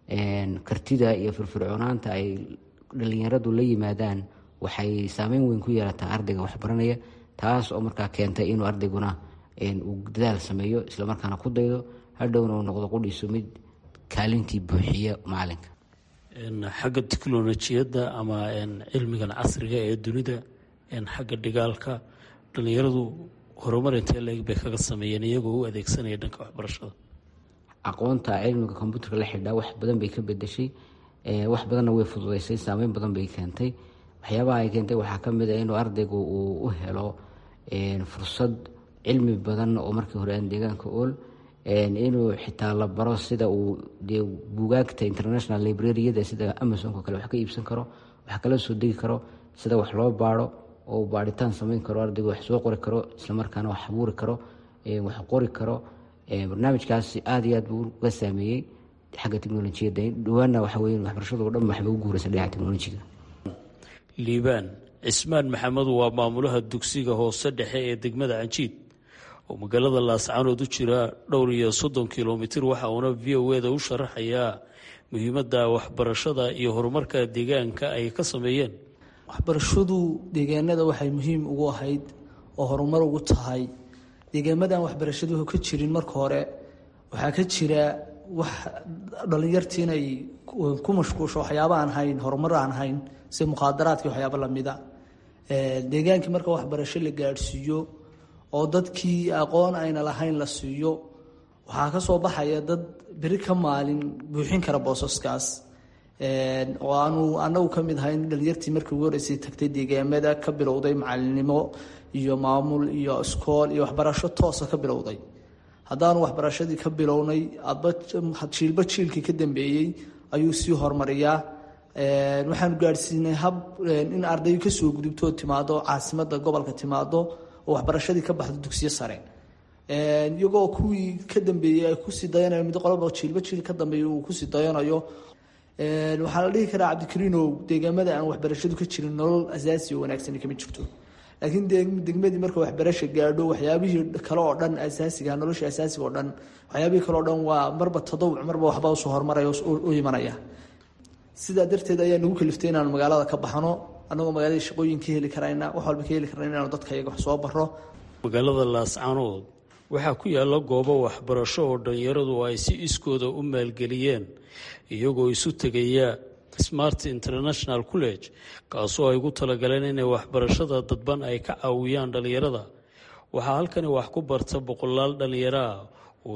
kartida iyo firfircoonaanta ay dhalinyaradu la yimaadaan waxay saameyn weyn ku yeelataa ardayga waxbaranaya taas oo markaa keentay inuu ardayguna uu dadaal sameeyo islamarkaana ku daydo hadhowna uu noqdo qudhiisu mid kaalintii buuxiya macalinka xagga tiknolojiyadda ama cilmigan casriga ee dunida xagga dhigaalka dhalinyaradu horumar intee leeg bay kaga sameeyeen iyagoo u adeegsanaya dhanka waxbarashada aqoonta cilmiga kombuuterka la xidhaa wax badan bay ka bedeshay wax badanna way fududeysay saameyn badan bay keentay waxyaabaha ay keentay waxaa ka mid a inuu ardaygu uu u helo fursad cilmi badan oo markii hore aan deegaanka ool inuu xitaa la baro sida uu dee buugaagta international librariyada sida amazonko kale wax ka iibsan karo wax kala soo degi karo sida wax loo baaro oo baaritaan sameyn karo ardaygu wax soo qori karo islamarkaana wax abuuri karo wax qori karo barnaamijkaasi aada iyo aad buu uga saameeyey xagga teknolojiyadda dhawaana waxa weye waxbarashadu o dhan waxba u guuraysa dhinaca teknolojiga liibaan cismaan maxamed waa maamulaha dugsiga hoose dhexe ee degmada canjiid oo magaalada laascaanood u jira dhowr iyo soddon kilomitir waxa uuna v o eda u sharaxayaa muhiimadda waxbarashada iyo horumarka deegaanka ay ka sameeyeen waxbarashadu deegaanada waxay muhiim ugu ahayd oo horumar ugu tahay deegaamadan waxbarashadu ka jirin marka hore waxaa ka jira wax dhalinyartii inay ku mashquusho waxyaaba aan hayn horumar aan hayn sida mukhaadaraadkii waxyaaba lamida deegaankii marka waxbarasho la gaadhsiiyo oo dadkii aqoon ayna lahayn la siiyo waxaa ka soo baxaya dad beri ka maalin buuxin kara boosaskaas oo aanu anagu ka mid ahayn dhalinyartii markii ugu horeysay tagtay deegaamada ka bilowday macalinimo iyo maamul iyo iskool iyo waxbarasho toosa ka bilowday haddaanu waxbarashadii ka bilownay adba jiilba jiilkii ka dambeeyey ayuu sii horumariyaa waxaanu gaadhsiinay hab in ardayu kasoo gudubtoo timaado caasimada gobolka timaado oo waxbarashadii ka baxdo dugsiyo sare iyagoo kuwii ka dambeeyey ay kusii dayanayo mid qolaba jiilba jiil ka dambeeya uu kusii dayanayo waxaa la dhihi karaa cabdikariinow deegaamada aan waxbarashadu ka jirin nolol asaasi oo wanaagsani kama jirto laakiin degmadii marka waxbarasha gaadho waxyaabihii kale oo dhan asaasiga nolosha asaasiga oo dhan waxyaabihii kale oo dhan waa marba tadawuc marba waxba usoo horumaraya u imanaya sidaa darteed ayaa nagu kaliftay inaanu magaalada ka baxno annagoo magaalada shaqooyin ka heli karayna wax walba ka heli karayna inaanu dadka iyaga wax soo baro magaalada laascaanood waxaa ku yaalla goobo waxbarasho oo dhalinyaradu ay si iskooda u maalgeliyeen iyagoo isu tegaya smart international college kaasoo ay ugu talagaleen inay waxbarashada dadban ay ka caawiyaan dhalinyarada waxaa halkani wax ku barta boqolaal dhalinyaro ah oo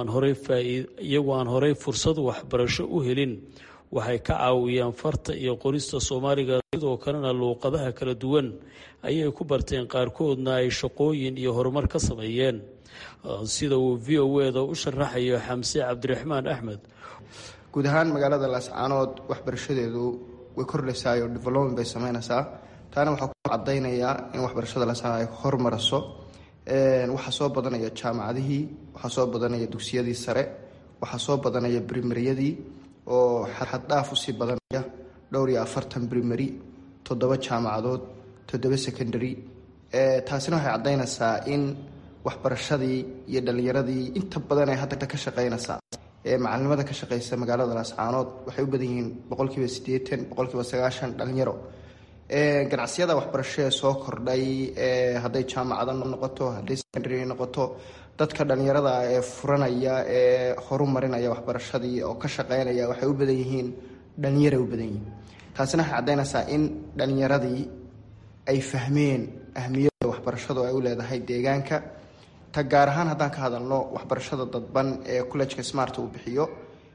iyagoo aan horey fursad waxbarasho u helin waxay ka caawiyaan farta iyo qorista soomaaliga sidoo kalena luuqadaha kala duwan ayay ku barteen qaarkoodna ay shaqooyin iyo horumar ka sameeyeen sida uu v o eda u sharaxayo xamse cabdiraxmaan axmed guud ahaan magaalada laascaanood waxbarashadeedu way kordhaysaayo development bay sameynaysaa taana waxaa ku cadaynayaa in waxbarashada laascaanood ay hormaraso waxaa soo badanaya jaamacadihii waxaa soo badanaya dugsiyadii sare waxaa soo badanaya brimariyadii oo xaddhaaf usii badanaya dhowr iyo afartan brimary toddoba jaamacadood toddoba secondary taasina waxay caddaynaysaa in waxbarashadii iyo dhalinyaradii inta badan ee hadda ka shaqeynaysaa ee macalinimada ka shaqeysa magaalada laascaanood waxay u badan yihiin boqolkiiba siddeetan boqolkiiba sagaashan dhalinyaro ganacsiyada waxbarasho ee soo kordhay hadday jaamacada noqoto hadday secondary noqoto dadka dhalinyarada ee furanaya ee horu marinaya waxbarashadii oo ka shaqeynaya waxay u badan yihiin dhalinyaray u badan yihiin taasina waxay caddaynaysaa in dhalinyaradii ay fahmeen ahmiyadda waxbarashadu ay u leedahay deegaanka ta gaar ahaan haddaan ka hadalno waxbarashada dadban ee collejka smart uu bixiyo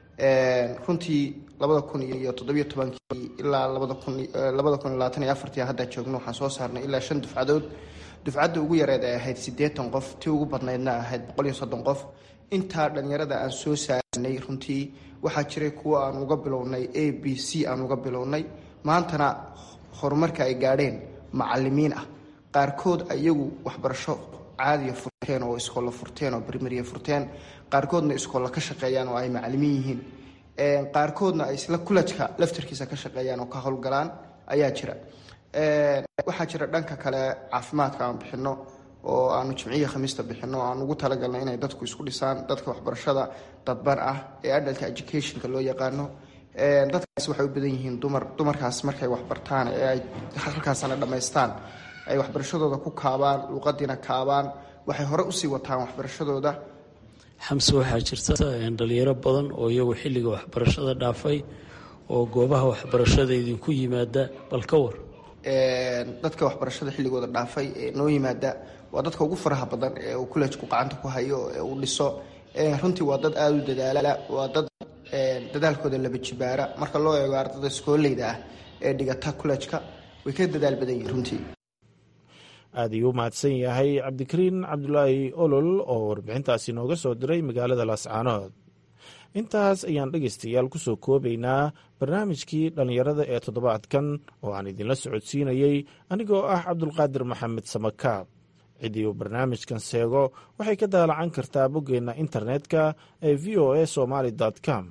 runtii labada kun iyo toddobiyo tobankii ilaa labada kun labada kun iyo labaatan iyo afartii hadda joogno waxaan soo saarnay ilaa shan dufcadood dufcadda ugu yareed ay ahayd siddeetan qof tii ugu badnaydna ahayd boqol iyo soddon qof intaa dhalinyarada aan soo saarnay runtii waxaa jiray kuwo aan uga bilownay a b c aan uga bilownay maantana horumarka ay gaadheen macalimiin ah qaarkood iyagu waxbarasho caadiya furteen oo iskoolla furteen oo brimariya furteen qaarkoodna iskoolla ka shaqeeyaan oo ay macalimiin yihiin qaarkoodna ay isla kulajka laftarkiisa ka shaqeeyaan oo ka howlgalaan ayaa jira waxaa jira dhanka kale caafimaadka aan bixino oo aanu jimciya khamiista bixino o aan ugu talagalnay inay dadku isku dhisaan dadka waxbarashada dadban ah ee adalka educationka loo yaqaano dadkaas waxay u badan yihiin dumar dumarkaas markay waxbartaan ee ay halkaasana dhammaystaan ay waxbarashadooda ku kaabaan luuqadiina kaabaan waxay hore usii wataan waxbarashadooda xamse waxaa jirta dhalinyaro badan oo iyagu xilliga waxbarashada dhaafay oo goobaha waxbarashada idinku yimaada bal ka war dadka waxbarashada xilligooda dhaafay ee noo yimaada waa dadka ugu faraha badan ee uu kulejku gacanta ku hayo ee uu dhiso runtii waa dad aada u dadaala waa dad dadaalkooda laba jibaara marka loo eego ardada iskooleyda ah ee dhigata kulejka way ka dadaal badan yihin runtii aad ayuu u mahadsan yahay cabdikariin cabdulaahi olol oo warbixintaasi nooga soo diray magaalada laascaanood intaas ayaan dhegaystayaal ku soo koobaynaa barnaamijkii dhallinyarada ee toddobaadkan oo aan idinla socodsiinayey anigoo ah cabdulqaadir maxamed samakaab ciddii uu barnaamijkan seego waxay ka daalacan kartaa boggeenna internetka ee v o a somaali com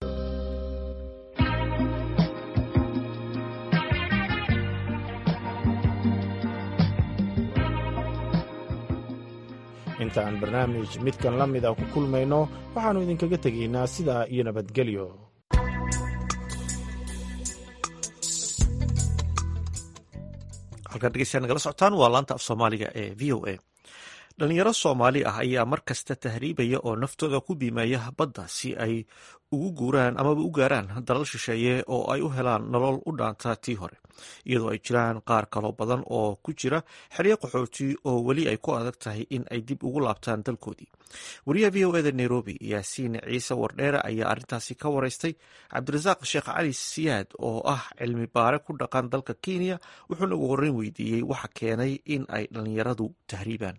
inta aan barnaamij midkan la mid a ku kulmayno waxaannu idinkaga tegaynaa sidaa iyo nabadgelyo halkaan dhegeystayaal nagala socotaan waa laanta af soomaaliga ee v o a dhalinyaro soomaali ah ayaa mar kasta tahriibaya oo naftooda ku biimeeya badda si ay ugu guuraan amaba u gaaraan dalal shisheeye oo ay u helaan nolol u dhaanta tii hore iyadoo ay jiraan qaar kaloo badan oo ku jira xeryo qaxooti oo weli ay ku adag tahay in ay dib ugu laabtaan dalkoodii wariyaha v o eda nairobi yaasiin ciise wardheere ayaa arrintaasi ka wareystay cabdirasaaq sheekh cali siyaad oo ah cilmi baare ku dhaqan dalka kenya wuxuuna ugu horreyn weydiiyey waxa keenay in ay dhallinyaradu tahriibaan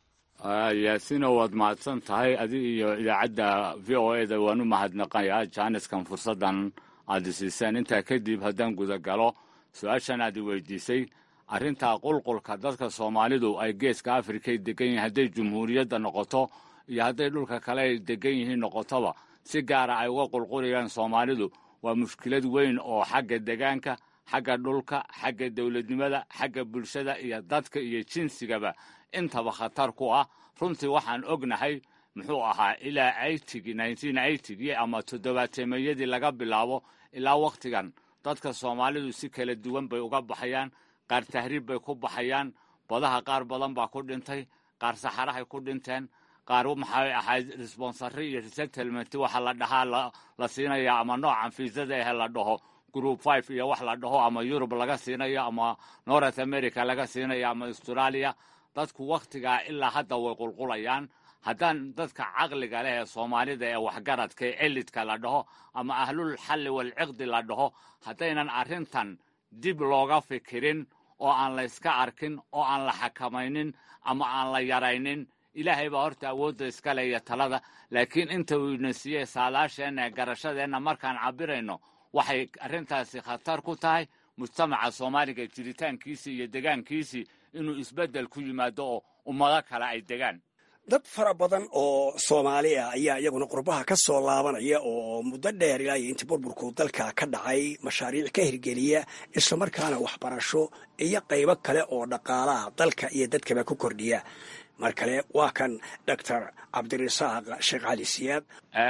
yaasino waad mahadsan tahay adi iyo idaacadda v o eda waan u mahadnaqayaa jaaniskan fursaddan aad isiiseen intaa kadib haddaan gudagalo su-aashan aad i weydiisay arrintaa qulqulka dadka soomaalidu ay geeska afrikay degan yihiin hadday jumhuuriyadda noqoto iyo hadday dhulka kale ay degan yihiin noqotoba si gaara ay uga qulqulayaan soomaalidu waa mushkilad weyn oo xagga degaanka xagga dhulka xagga dowladnimada xagga bulshada iyo dadka iyo jinsigaba intaba khatar ku ah runtii waxaan ognahay muxuu ahaa ilaa aytigi nineteen aytigi ama toddobaateemeeyadii laga bilaabo ilaa wakhtigan dadka soomaalidu si kala duwan bay uga baxayaan qaar tahriib bay ku baxayaan badaha qaar badan baa ku dhintay qaar saxarahay ku dhinteen qaar maxay ahayd responsary iyo resettlement waxa la dhahaa la siinaya ama noocan fiisada ahe la dhaho group five iyo wax la dhaho ama yurub laga siinayo ama north america laga siinayo ama australia dadku wakhtigaa ilaa hadda way qulqulayaan haddaan dadka caqliga leh ee soomaalida ee waxgaradka ee elidka la dhaho ama ahlul xalli walciqdi la dhaho haddaynan arrintan dib looga fikirin oo aan la yska arkin oo aan la xakamaynin ama aan la yaraynin ilaahay baa horta awoodda iska le iyo talada laakiin inta uu ina siiyey saalaasheenna ee garashadeenna markaan cabirayno waxay arrintaasi khatar ku tahay mujtamaca soomaaliga jiritaankiisii iyo degaankiisii inuu isbeddel ku yimaado oo ummado kale ay degaan dad fara badan oo soomaali ah ayaa iyaguna qurbaha ka soo laabanaya oo muddo dheer ilaa iyo intii burburku dalka ka dhacay mashaariic ka hirgeliya islamarkaana waxbarasho iyo qaybo kale oo dhaqaalaha dalka iyo dadkaba ku kordhiya mar kale waa kan doctor cabdirasaaq sheekh cali siyaad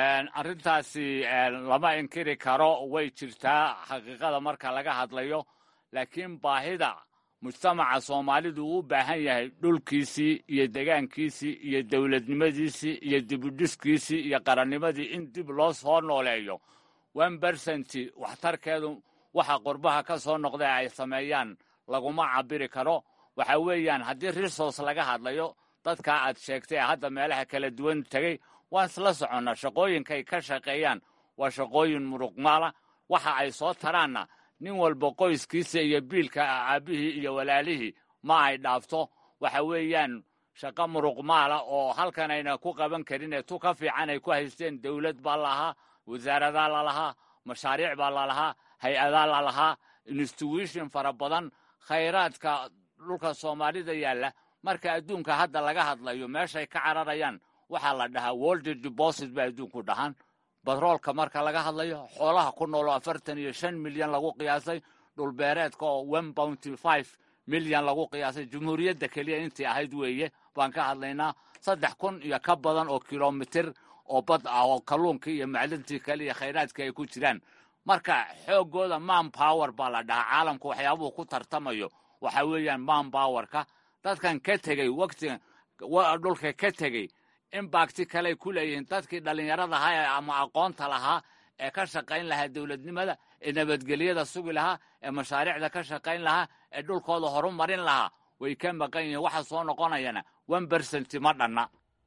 arrintaasi lama inkiri karo way jirtaa xaqiiqada marka laga hadlayo laakiin baahida mujtamaca soomaalidu uu u baahan yahay dhulkiisii iyo degaankiisii iyo dowladnimadiisii iyo dibudhiskiisii iyo qarannimadii in dib loo soo nooleeyo one bersenti waxtarkeedu waxa qurbaha ka soo noqday ay sameeyaan laguma cabiri karo waxa weeyaan haddii resource laga hadlayo dadkaa aad sheegtay ee hadda meelaha kala duwan tegey waan isla soconnaa shaqooyinkay ka shaqeeyaan waa shaqooyin muruqmaala waxa ay soo taraanna nin walba qoyskiisa iyo biilka aabbihii iyo walaalihii ma ay dhaafto waxa weeyaan shaqo muruqmaala oo halkan ayna ku qaban karin ee tu ka fiican ay ku haysteen dowlad baa lalahaa wasaaradaa lalahaa mashaariic baa lalahaa hay-adaa lalahaa institution fara badan khayraadka dhulka soomaalida yaalla marka adduunka hadda laga hadlayo meeshay ka cararayaan waxaa la dhahaa world deposit bay adduunku dhahaan batroolka marka laga hadlayo xoolaha ku nool oo afartan iyo shan milyan lagu qiyaasay dhulbeereedka oo one bounty five milyan lagu qiyaasay jumhuuriyadda keliya intii ahayd weeye baan ka hadlaynaa saddex kun iyo ka badan oo kilomitir oo bad ah oo kalluunkii iyo macdintii kale iyo khayraadkii ay ku jiraan marka xooggooda man power baa la dhahaa caalamku waxyaabuhu ku tartamayo waxa weeyaan man powerka dadkan ka tegey waqtiga dhulka ka tegey imbakti kaley ku leeyihiin dadkii dhallinyarada ahaa ama aqoonta lahaa ee ka shaqayn lahaa dowladnimada ee nabadgelyada sugi lahaa ee mashaariicda ka shaqayn lahaa ee dhulkooda horu marin lahaa way ka maqan yihiin waxa soo noqonayana one bersent ma dhanna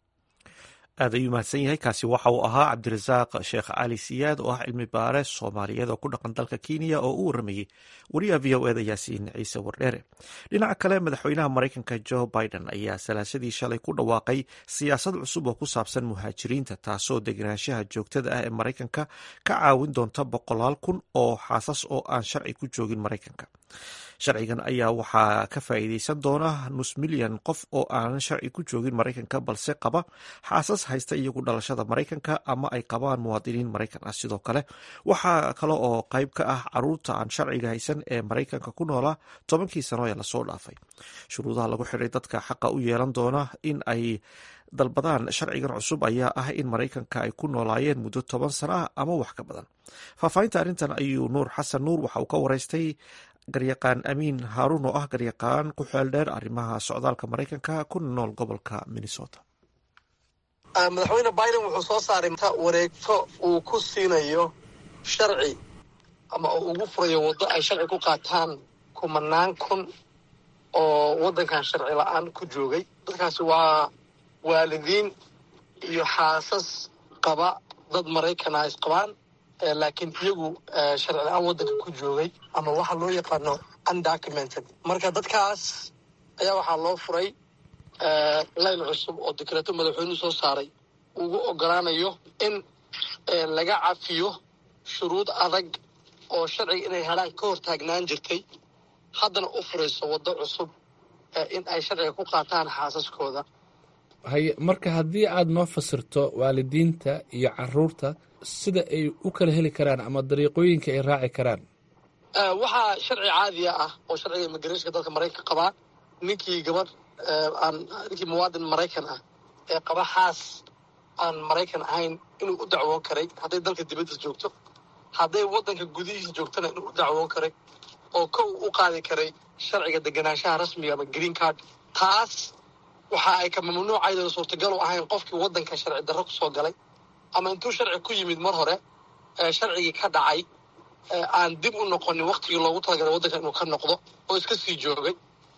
aad ayuu mahadsan yahay kaasi waxa uu ahaa cabdirasaaq sheekh cali siyaad oo ah cilmi baare soomaaliyeed oo ku dhaqan dalka kenya oo u waramayey wariyaha v o eda yaasiin ciise wardheere dhinaca kale madaxweynaha maraykanka jo biden ayaa salaasadii shalay ku dhawaaqay siyaasad cusub oo ku saabsan muhaajiriinta taasoo degenaanshaha joogtada ah ee maraykanka ka caawin doonta boqolaal kun oo xaasas oo aan sharci ku joogin maraykanka sharcigan ayaa waxaa ka faa'iideysan doona nus milyan qof oo aanan sharci ku joogin maraykanka balse qaba xaasas haysta iyagu dhalashada maraykanka ama ay qabaan muwaadiniin maraykan ah sidoo kale waxaa kale oo qayb ka ah caruurta aan sharciga haysan ee maraykanka ku noolaa tobankii sano ee lasoo dhaafay shuruudaha lagu xidhay dadka xaqa u yeelan doona in ay dalbadaan sharcigan cusub ayaa ah in maraykanka ay ku noolaayeen muddo toban sano ah ama wax ka badan faahfaahinta arrintan ayuu nuur xasan nuur waxa uu ka waraystay garyaqaan amiin haaruun oo ah garyaqaan ku xeel dheer arrimaha socdaalka maraykanka kuna nool gobolka minnesota madaxweyne biden wuxuu soo saaray wareegto uu ku siinayo sharci ama uu ugu furayo waddo ay sharci ku qaataan kumanaan kun oo waddankan sharci la-aan ku joogay dadkaasi waa waalidiin iyo xaasas qaba dad maraykana is qabaan laakiin iyagu sharci la-aan waddanka ku joogay ama waxa loo yaqaano undocumented marka dadkaas ayaa waxaa loo furay layn cusub oo dekreeto madaxweynuhu soo saaray ugu ogolaanayo in laga cafiyo shuruud adag oo sharciga inay helaan ka hor taagnaan jirtay haddana u furayso waddo cusub in ay sharciga ku qaataan xaasaskooda haye marka haddii aad noo fasirto waalidiinta iyo caruurta sida ay u kala heli karaan ama dariiqooyinka ay raaci karaan waxaa sharci caadiya ah oo sharciga immigrationka dalka maraykanka qabaa ninkii gabadh aan ninkii muwaadin maraykan ah ee qaba xaas aan maraykan ahayn inuu u dacwoon karay hadday dalka dibaddiis joogto hadday waddanka gudihiisa joogtana inuu u dacwoon karay oo kow u qaadi karay sharciga deganaanshaha rasmiga ama green card taas waxa ay ka mamnuucaydan suurtagal u ahayn qofkii waddanka sharci darro ku soo galay ama intuu sharci ku yimid mar hore sharcigii ka dhacay aan dib u noqonin waktigii loogu talagalay waddanka inuu ka noqdo oo iska sii joogay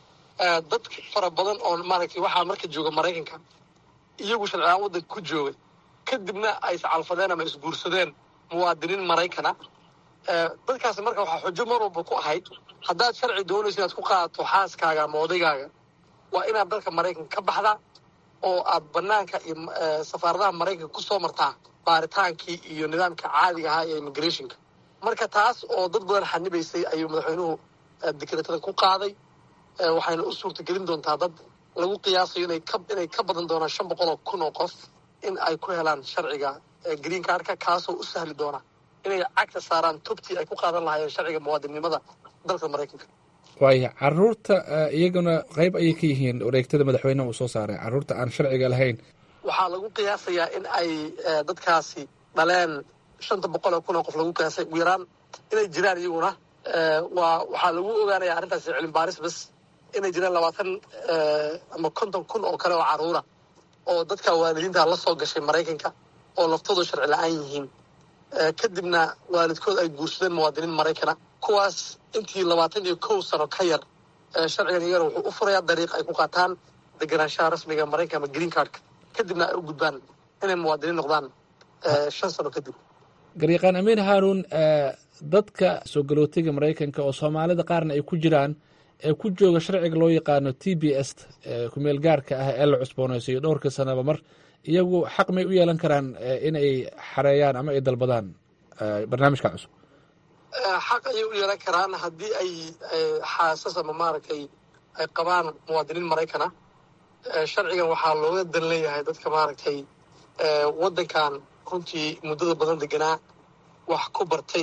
dad fara badan oo maaragtay waxaa marka jooga maraykanka iyagu sharcilaan waddanka ku joogay kadibna ay iscalfadeen ama isguursadeen muwaadiniin maraykana dadkaasi marka waxaa xujo mar walba ku ahayd haddaad sharci doonaysa inaad ku qaadato xaaskaaga ama odaygaaga waa inaad dalka maraykanka ka baxdaa oo aad banaanka iyo safaaradaha maraykanka ku soo martaa baaritaankii iyo nidaamka caadiga ahaa ee immigrationka marka taas oo dad badan xanibaysay ayuu madaxweynuhu dekreetada ku qaaday waxayna u suurtagelin doontaa dad lagu qiyaasayo inay ka inay ka badan doonaan shan boqol oo kun oo qof in ay ku helaan sharciga green cardka kaasoo u sahli doona inay cagta saaraan tubtii ay ku qaadan lahaayeen sharciga muwaadinnimada dalka maraykanka waaya caruurta iyaguna qayb ayay ka yihiin wareegtada madaxweyneha uu soo saaray caruurta aan sharciga lahayn waxaa lagu qiyaasayaa in ay dadkaasi dhaleen shanta boqol oo kun oo qof lagu qiyaasay ugu yaraan inay jiraan iyaguna waa waxaa lagu ogaanaya arrintaasi cilmi baaris bas inay jiraan labaatan ama konton kun oo kale oo caruura oo dadka waalidiinta la soo gashay maraykanka oo laftoodu sharci la-aan yihiin kadibna waalidkood ay guursadeen muwaadiniin maraykana kuwaas intii labaatan iyo kow sano ka yar sharcigan iyagana wuxuu u furayaa dariiq ay ku qaataan deganaanshaha rasmiga maraykanka ama green cardka kadibna ay u gudbaan inay muwaadiniin noqdaan shan sano kadib garyaqaan amiin haaruun dadka soo galootiga maraykanka oo soomaalida qaarna ay ku jiraan ee ku jooga sharciga loo yaqaano t b s kumeel gaarka ah ee la cusboonaysayo dhowrka sanaba mar iyagu xaq may u yeelan karaan inay xareeyaan ama ay dalbadaan barnaamijka cusub xaq ayay u yeelan karaan haddii ay xaasas ama maaragtay ay qabaan muwaadiniin maraykan ah sharcigan waxaa looga dan leeyahay dadka maaragtay waddankan runtii muddada badan deganaa wax ku bartay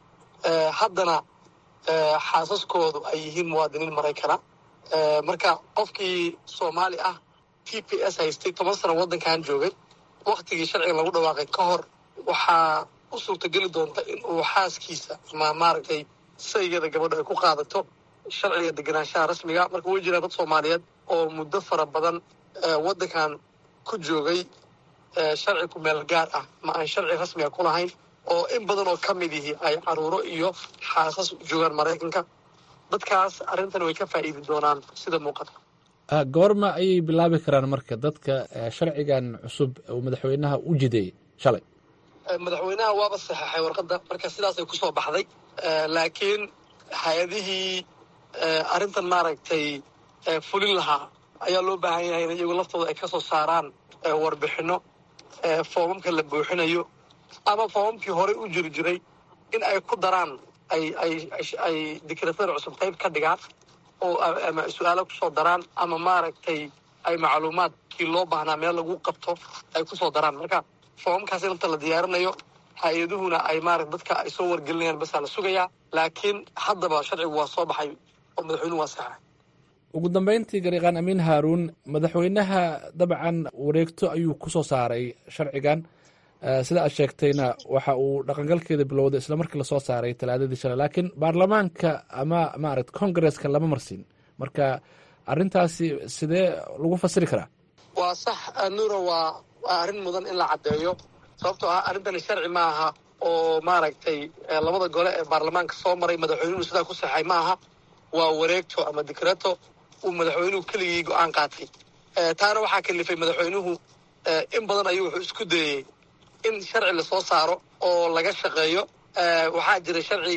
haddana xaasaskoodu ay yihiin muwaadiniin maraykana marka qofkii soomaali ah t p s haystay toban sano waddankan joogay waktigii sharcigan lagu dhawaaqay ka hor waxaa u suurtageli doonta in uu xaaskiisa ama maaragtay saygeeda gabadho ay ku qaadato sharciga deganaanshaha rasmiga marka way jiraan dad soomaaliyeed oo muddo fara badan waddankan ku joogay sharci ku meel gaar ah ma aan sharci rasmiga ku lahayn oo in badan oo ka mid yihi ay caruuro iyo xaasas joogaan maraykanka dadkaas arrintan way ka faa'iidi doonaan sida muuqata goorma ayay bilaabi karaan marka dadka sharcigan cusub uu madaxweynaha u jiday shalay madaxweynaha waaba saxeexay warqadda marka sidaasay ku soo baxday laakiin hay-adihii arrintan maaragtay fulin lahaa ayaa loo baahan yahay in iyagu laftooda ay ka soo saaraan warbixinno foomamka la buuxinayo ama foomamkii horey u jiri jiray in ay ku daraan ay ay ay dikratada cusub qayb ka dhigaan oo ama su-aalo kusoo daraan ama maaragtay ay macluumaadkii loo baahnaa meel lagu qabto ay kusoo daraan marka foomamkaas inta la diyaarinayo hay-aduhuna ay maarata dadka ay soo wargelinayaan basaa la sugayaa laakiin haddaba sharcigu waa soo baxay oo madaxweynuhu waa saxa ugu dambeyntii gariiqaan amiin haaruun madaxweynaha dabcan wareegto ayuu ku soo saaray sharcigan sida aad sheegtayna waxa uu dhaqangalkeeda bilowday isla markii lasoo saaray talaadadii shalay laakiin baarlamaanka ama maarata kongareska lama marsiin marka arrintaasi sidee lagu fasiri karaa waa sax nuuro waa waa arrin mudan in la caddeeyo sababtoo ah arrintani sharci ma aha oo maaragtay labada gole ee baarlamaanka soo maray madaxweynuhu sidaa ku saxay ma aha waa wareegto ama dikrato uu madaxweynuhu keligii go-aan qaatay taana waxaa kalifay madaxweynuhu in badan ayuu wuxuu isku dayey in sharci lasoo saaro oo laga shaqeeyo waxaa jira sharci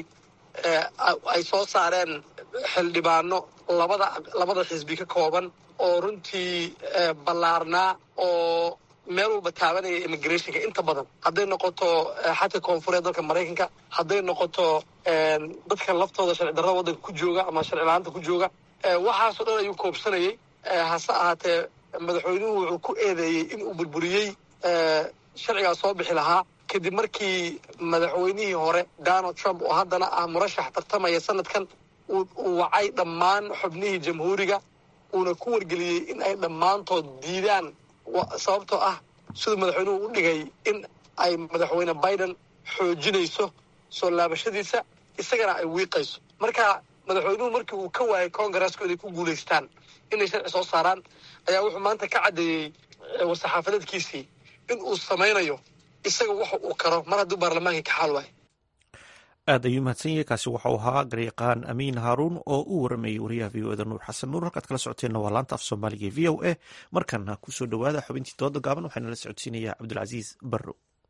ay soo saareen xildhibaano labada labada xisbi ka kooban oo runtii ballaarnaa oo meel walba taabanaya immigrationka inta badan hadday noqoto xadka koonfureed dalka maraykanka hadday noqoto dadka laftooda sharci darrada waddanka ku jooga ama sharci la-aanta ku jooga waxaasoo dhan ayuu koobsanayay hase ahaatee madaxweynuhu wuxuu ku eedeeyey in uu burburiyey sharcigaas soo bixi lahaa kadib markii madaxweynihii hore donald trump oo haddana ah murashax tartamaya sanadkan uu wacay dhammaan xubnihii jamhuuriga uuna ku wargeliyey in ay dhammaantood diidaan sababtoo ah siduu madaxweynuhu u dhigay in ay madaxweyne biden xoojinayso soo laabashadiisa isagana ay wiiqayso marka madaxweynuhu markii uu ka waayay congaresku inay ku guulaystaan inay sharci soo saaraan ayaa wuxuu maanta ka caddeeyey war-saxaafadeedkiisii in uu samaynayo isaga waxa uu karo mar hadduu baarlamaankii ka xaal waayo aad ayuu mahadsan yahay kaasi waxau ahaa garyaqaan amiin haaruun oo u waramayey wariyaha v o eda nuur xasan nuur halkaad kala socoteenna waa laanta af soomaaliga v o a markana kusoo dhowaada xubintii dooda gaaban waxaana la socodsiinayaa cabdulcasiis barro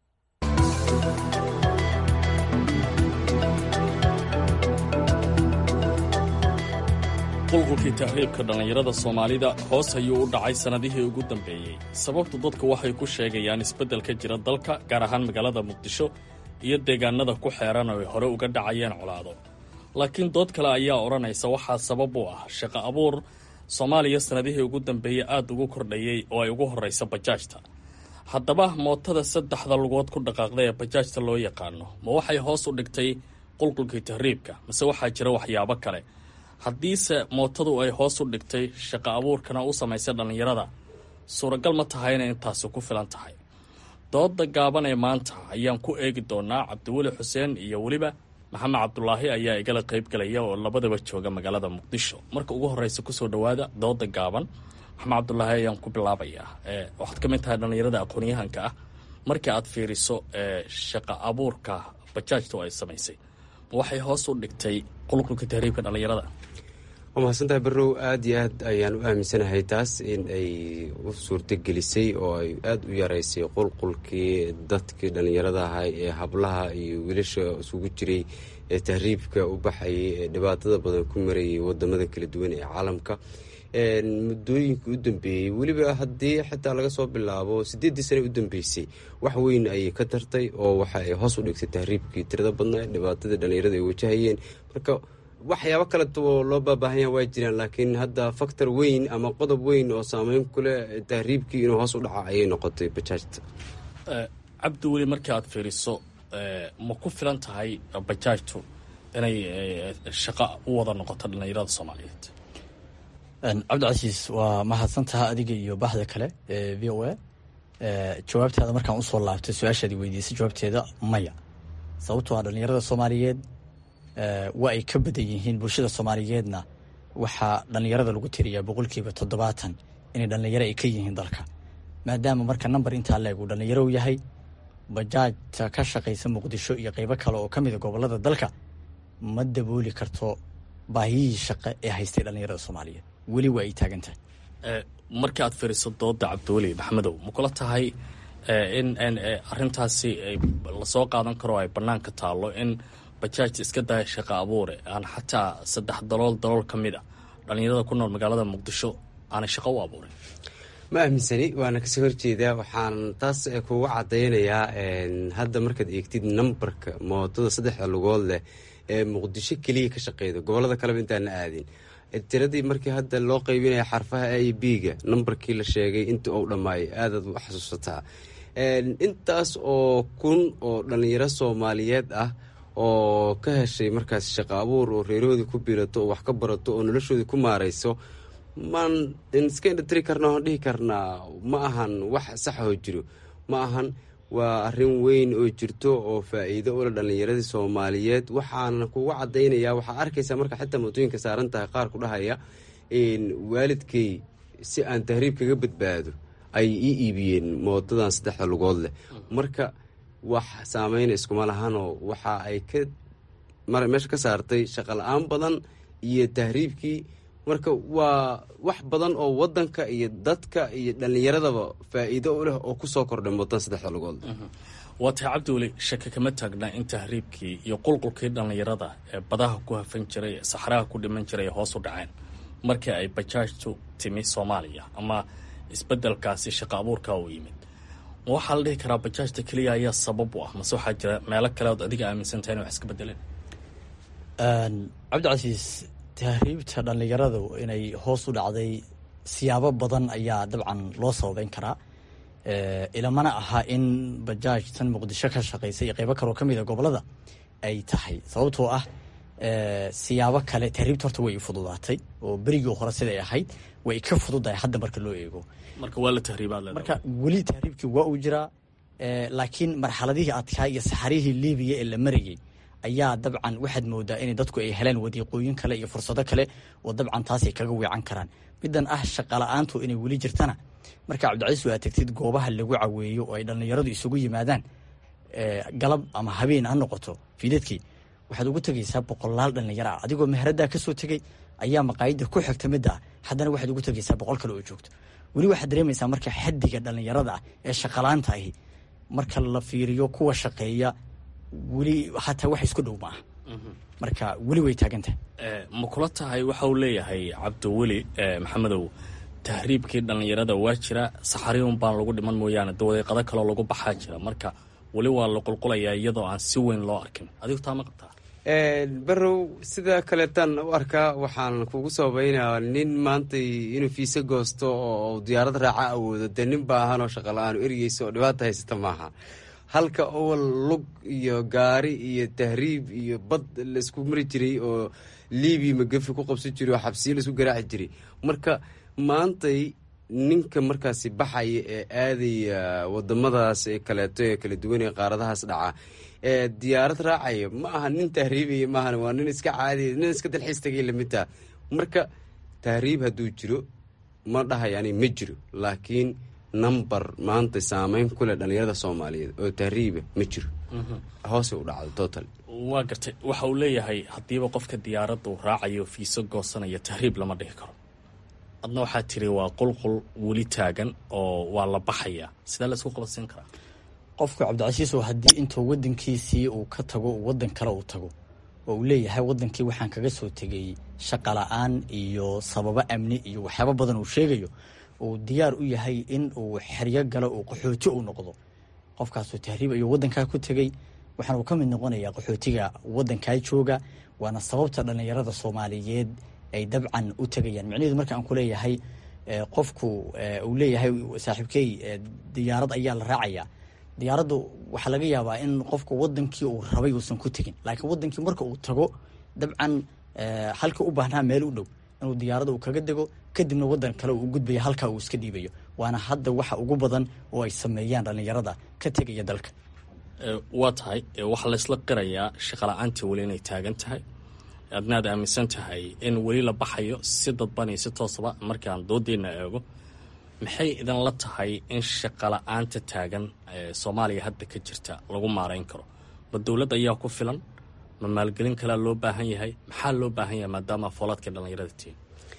qulqulkii tahriibka dhallinyarada soomaalida hoos ayuu u dhacay sannadihii ugu dambeeyey sababtu dadku waxay ku sheegayaan isbeddel ka jira dalka gaar ahaan magaalada muqdisho iyo deegaanada ku xeeran oo ay hore uga dhacayeen colaado laakiin dood kale ayaa odhanaysa waxaa sabab u ah shaqo abuur soomaaliya sannadihii ugu dambeeyey aad ugu kordhayey oo ay ugu horraysa bajaajta haddaba mootada saddexda lugood ku dhaqaaqda ee bajaajta loo yaqaano ma waxay hoos u dhigtay qulqulkii tahriibka mase waxaa jira waxyaabo kale haddiise mootadu ay hoos u dhigtay shaqo abuurkana u samaysay dhallinyarada suuragal ma tahay inay intaasi ku filan tahay dooda gaaban ee maanta ayaan ku eegi doonaa cabdiweli xuseen iyo weliba maxamed cabdulaahi ayaa igala qayb galaya oo labadaba jooga magaalada muqdisho marka ugu horreysa kusoo dhowaada dooda gaaban maxamed cabdulaahi ayaan ku bilaabayaa waxaad ka mid tahay dhallinyarada aqoon-yahanka ah markii aad fiiriso shaqo abuurka bajaajta oo ay samaysay waxay hoos u dhigtay qulqulka tahriibka dhallinyarada waa mahadsantahay barrow aada iyo aad ayaan u aaminsanahay taas in ay u suurtogelisay oo ay aada u yaraysay qulqulkii dadkii dhallinyarada ahaa ee hablaha iyo wiilasha isugu jiray ee tahriibka u baxayay ee dhibaatada badan ku marayay wadamada kala duwan ee caalamka muddooyinkii u dambeeyey weliba haddii xitaa laga soo bilaabo siddeeddii sane u dambeysay wax weyn ayay ka tartay oo waxa ay hoos u dhigtay tahriibkii tirada badnaa dhibaatadii dhallinyarada ay wajahayeen marka waxyaabo kaleto loo baabaahan yaha waa jiraan laakiin hadda factor weyn ama qodob weyn oo saameyn kuleh tahriibkii inuu hoos u dhaco ayay noqotay bajaajta cabdi weli markii aad fiiriso ma ku filan tahay bajaajtu inay shaqo u wada noqoto dhallinyarada soomaaliyeed cabdicasiis waa mahadsantaha adiga iyo baxda kale ee v o a jawaabtaada markaan usoo laabtay su-aashaadi weydiisay jawaabteeda maya sababtoo ah dhallinyarada soomaaliyeed waa ay ka badan yihiin bulshada soomaaliyeedna waxaa dhallinyarada lagu tiriyaa boqolkiiba toddobaatan inay dhallinyaro ay ka yihiin dalka maadaama marka number intaa leeg uu dhallinyaro yahay bajaajta ka shaqaysa muqdisho iyo qeybo kale oo ka mida gobolada dalka ma dabooli karto baahiyihii shaqe ee haystay dhallinyarada soomaaliyeed weli waa ay taagan tahay markii aad fiiriso dooda cabdiweli maxamedow ma kula tahay in arintaasi lasoo qaadan karo ay banaanka taallo in bajaajta iska daya shaqo abuure aan xataa saddex dalool dalool ka mid a dhallinyarada ku nool magaalada muqdisho aanay shaqo u abuurin ma aaminsani waana kasoo horjeedaa waxaan taas kugu cadaynayaa hadda markaad eegtid nambarka mootada saddexda lugood leh ee muqdisho keliya ka shaqeyda gobolada kaleba intaana aadin tiradii markii hadda loo qeybinaya xarfaha a b ga nambarkii la sheegay inta uu dhammaayay aadaad u xasuusataa intaas oo kun oo dhallinyaro soomaaliyeed ah oo ka heshay markaas shaqo abuur oo reerahoodii ku biirato oo wax ka barato oo noloshoodii ku maarayso maan iska indhatiri karna oon dhihi karnaa ma ahan wax saxoo jiro ma ahan waa arrin weyn oo jirto oo faa-iido ula dhallinyaradii soomaaliyeed waxaana kugu cadaynayaa waxaa arkaysaa marka xitaa mootooyinka saaran tahay qaar ku dhahaya waalidkay si aan tahriib kaga badbaado ay ii iibiyeen mootadan saddexda lugood leh marka wax saameyna iskuma lahanoo waxa ay ka meesha ka saartay shaqo la-aan badan iyo tahriibkii marka waa wax badan oo wadanka iyo dadka iyo dhallinyaradaba faa-iido u leh oo kusoo kordhay mootadan saddexda lugood waa tahay cabdiweli shake kama taagna in tahriibkii iyo qulqulkii dhallinyarada ee badaha ku hafan jiray ee saxraha ku dhiman jiray hoos u dhaceen markii ay bajaajtu timi soomaaliya ama isbedelkaasi shaqo abuurka uu yimid ma waxaa la dhihi karaa bajaajta keliya ayaa sabab u ah mase waxaa jira meelo kale ood adiga aaminsantahay in wax iska bedeleen cabdicasiis tahriibta dhallinyaradu inay hoos u dhacday siyaabo badan ayaa dabcan loo sababeyn karaa ilamana aha in bajaaj tan muqdisho ka shaqeysa iyo qeybo kaloo ka mid a gobolada ay tahay sababtoo ah siyaabo kale tahriibta horta way fududaatay oo berigii hore siday ahayd way ka fududahay hadda marka loo eego marka waa la tahriibaa marka weli tahriibkii waa uu jiraa laakiin marxaladihii adkaa iyo saxarihii libiya ee la marayay ayaa dabcan waxaad moodaa in dadku ay heleen wadiiqooyin kale iyo fursado kale oo dabcan taasay kaga weecan karaan midan ah shaqala-aantu inay weli jirtana marka cabdicasiis waa tagtid goobaha lagu caweeyo oo ay dhallinyaradu isugu yimaadaan galab ama habeen ha noqoto fiidadkii waxaad ugu tegaysaa boqolaal dhallinyaro ah adigoo meheradaa kasoo tegay ayaa maqaayada ku xigta midda ah haddana waxaad ugu tegaysaa boqol kale oo joogto weli waxaad dareemaysaa marka xadiga dhallinyarada ah ee shaqalaanta ahi marka la fiiriyo kuwa shaqeeya weli hataa wax isku dhow ma aha marka weli way taagantahay ma kula tahay waxa uu leeyahay cabdiweli maxamedow tahriibkii dhallinyarada waa jira saxariun baan lagu dhiman mooyaane dawadeeqado kaloo lagu baxaa jira marka weli waa la qulqulayaa iyadoo aan si weyn loo arkin adigu taa ma qabtaa barow sida kaleetaan u arkaa waxaan kugu sababeynaa nin maanta inuu fiise goosto oo diyaarad raaca awoodo dee nin baahanoo shaqa la-aan ergeysa oo dhibaata haysata maaha halka owal lug iyo gaari iyo tahriib iyo bad laisku mari jiray oo libiya magafi ku qabsan jiray oo xabsiyo laisku garaaci jiray marka maantay ninka markaasi baxaya ee aadaya wadamadaas ee kaleeto ee kala duwan ee qaaradahaas dhaca ee diyaarad raacaya ma aha nin tahriibaya maahan waa nin iska caadiya nin iska dalxiis tagay lamidtaa marka tahriib hadduu jiro ma dhahayani ma jiro laakiin number maanta saameyn ku leh dhallinyarada soomaaliyeed oo tahriiba ma jiro hoose u dhacdo total waa gartay waxa uu leeyahay haddiiba qofka diyaaradda uu raacayo fiiso goosanaya tahriib lama dhihi karo adna waxaa tiri waa qulqul weli taagan oo waa la baxayaa sidee la isku qabadsiin karaa qofku cabdicasiisow haddii intuu wadankiisii uu ka tago uu wadan kale uu tago oo uu leeyahay wadankii waxaan kaga soo tegay shaqa la-aan iyo sababo amni iyo waxyaabo badan uu sheegayo uu diyaar u yahay in uu xeryo galo uu qaxooti uu noqdo qofkaasuu tahriib ayuu wadankaa ku tegey waxaana uu ka mid noqonayaa qaxootiga wadankaa jooga waana sababta dhallinyarada soomaaliyeed ay dabcan u tegayaan micnaheedu marka aan ku leeyahay qofku uu leeyahay saaxiibkey diyaarad ayaa la raacayaa diyaaraddu waxaa laga yaabaa in qofku wadankii uu rabay uusan ku tegin laakiin wadankii marka uu tago dabcan halka u baahnaa meel u dhow inuu diyaarada uu kaga dego kadibna wadan kale uu gudbaya halkaa uu iska dhiibayo waana hadda waxa ugu badan oo ay sameeyaan dhallinyarada ka tegaya dalka waa tahay waxaa laysla qirayaa shaqala-aantii weli inay taagan tahay adnaad aaminsan tahay in weli la baxayo si dadban iyo si toosaba markaan doodeenna eego maxay idinla tahay in shaqala-aanta taagan ee soomaaliya hadda ka jirta lagu maarayn karo ma dowladda ayaa ku filan ma maalgelin kalea loo baahan yahay maxaa loo baahan yahay maadaama foolaadka dhallinyarada tihin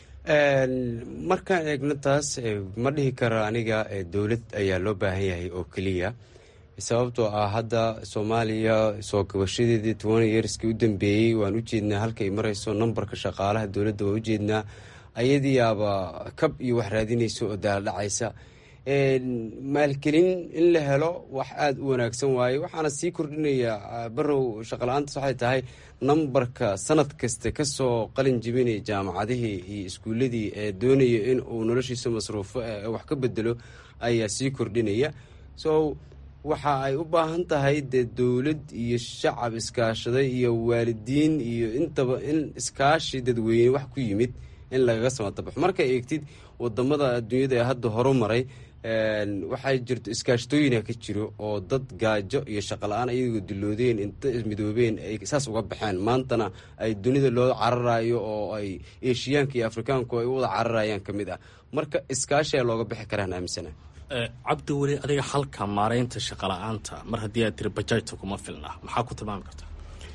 markaan eegno taas ma dhihi karo aniga dowlad ayaa loo baahan yahay oo keliya sababtoo ah hadda soomaaliya soo gabashadeedii toban yeerskii u dambeeyey waan u jeednaa halkaay marayso nambarka shaqaalaha dowladda waan ujeednaa ayadiiyaaba kab iyo wax raadinaysa oo daaladhacaysa maalgelin in la helo wax aada u wanaagsan waaye waxaana sii kordhinaya barow shaqala-aantaas waxay tahay nambarka sanad kasta kasoo qalin jibinaya jaamacadihii iyo iskuuladii ee doonaya in uu noloshiisa masruufo wax ka bedelo ayaa sii kordhinaya so waxa ay u baahan tahay dee dowlad iyo shacab iskaashaday iyo waalidiin iyo intaba in iskaashi dadweyne wax ku yimid in lagaga samatabaxo markay eegtid wadamada adduunyada ee hadda horumaray waxaa jirto iskaashtooyina ka jiro oo dad gaajo iyo shaqala-aan ayagoo diloodeen inta midoobeen ay saas uga baxeen maantana ay dunida loo cararayo oo ay eshiyaanka iyo afrikaanku ay u wada cararayaan ka mid ah marka iskaashiaa looga bixi karaan aaminsana cabdi weli adiga halka maaraynta shaqala-aanta mar haddii aad tiri bajaajta kuma filna maxaa ku tilmaami kartaa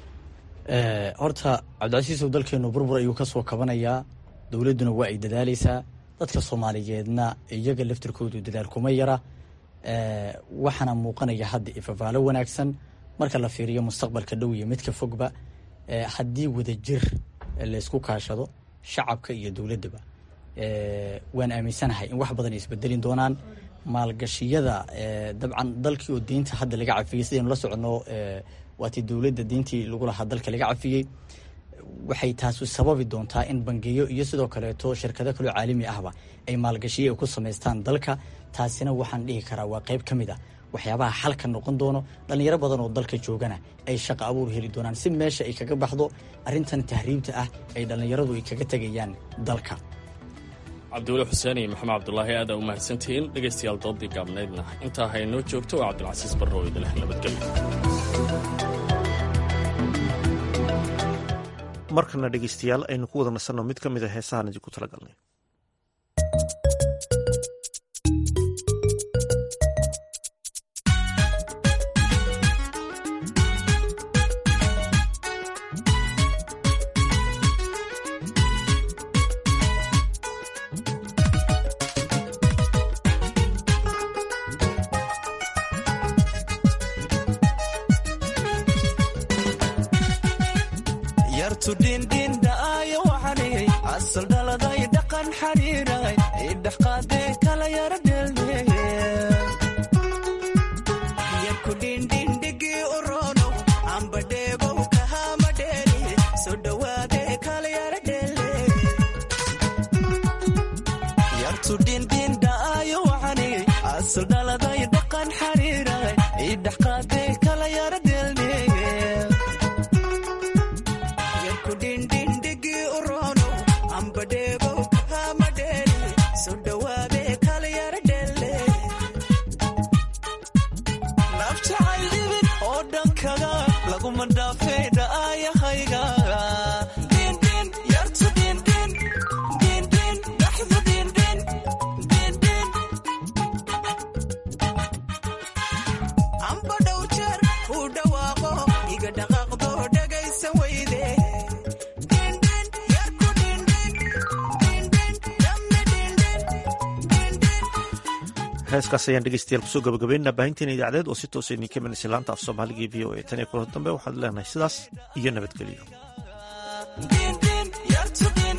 horta cabdicasiisow dalkeenu burbur ayuu kasoo kabanayaa dowladduna waa ay dadaaleysaa dadka soomaaliyeedna iyaga laftirkoodu dadaal kuma yara waxaana muuqanaya hadda ifafaalo wanaagsan marka la fiiriyo mustaqbalka dhow iyo midka fogba haddii wadajir laysku kaashado shacabka iyo dowladdaba waan aaminsanahay in wax badan ay isbedelin doonaan maalgashiyada dabcan dalkii oo deynta hadda laga cafiyey sidaynu la soconno waatii dowladda deyntii lagu lahaa dalka laga cafiyey waxay taasu sababi doontaa in bangiyo iyo sidoo kaleeto shirkado kaloo caalami ahba ay maalgashiyo ay ku samaystaan dalka taasina waxaan dhihi karaa waa qayb ka mid ah waxyaabaha xalka noqon doono dhallinyaro badan oo dalka joogana ay shaqa abuur heli doonaan si meesha ay kaga baxdo arrintan tahriibta ah ay dhallinyaradu ay kaga tegayaan dalka cabdiweli xuseen iyo maxamed cabdulaahi aada u mahadsantihiin dhegaystayaal doodii gaabnaydna intaa haynoo joogto waa cabdilcasiis barro oo idinleh nabadgelyo markana dhegeystayaal aynu ku wada nasanno mid ka mid a heesahaan idinku talagalnay heeskaas ayaan dhegeystayaal kusoo gabagabeynaa baahinteena idaacadeed oo si toosa idinka imanaysa laanta af soomaaliga v o a tan iyo kulan dambe waxaad leenahay sidaas iyo nabadgelyo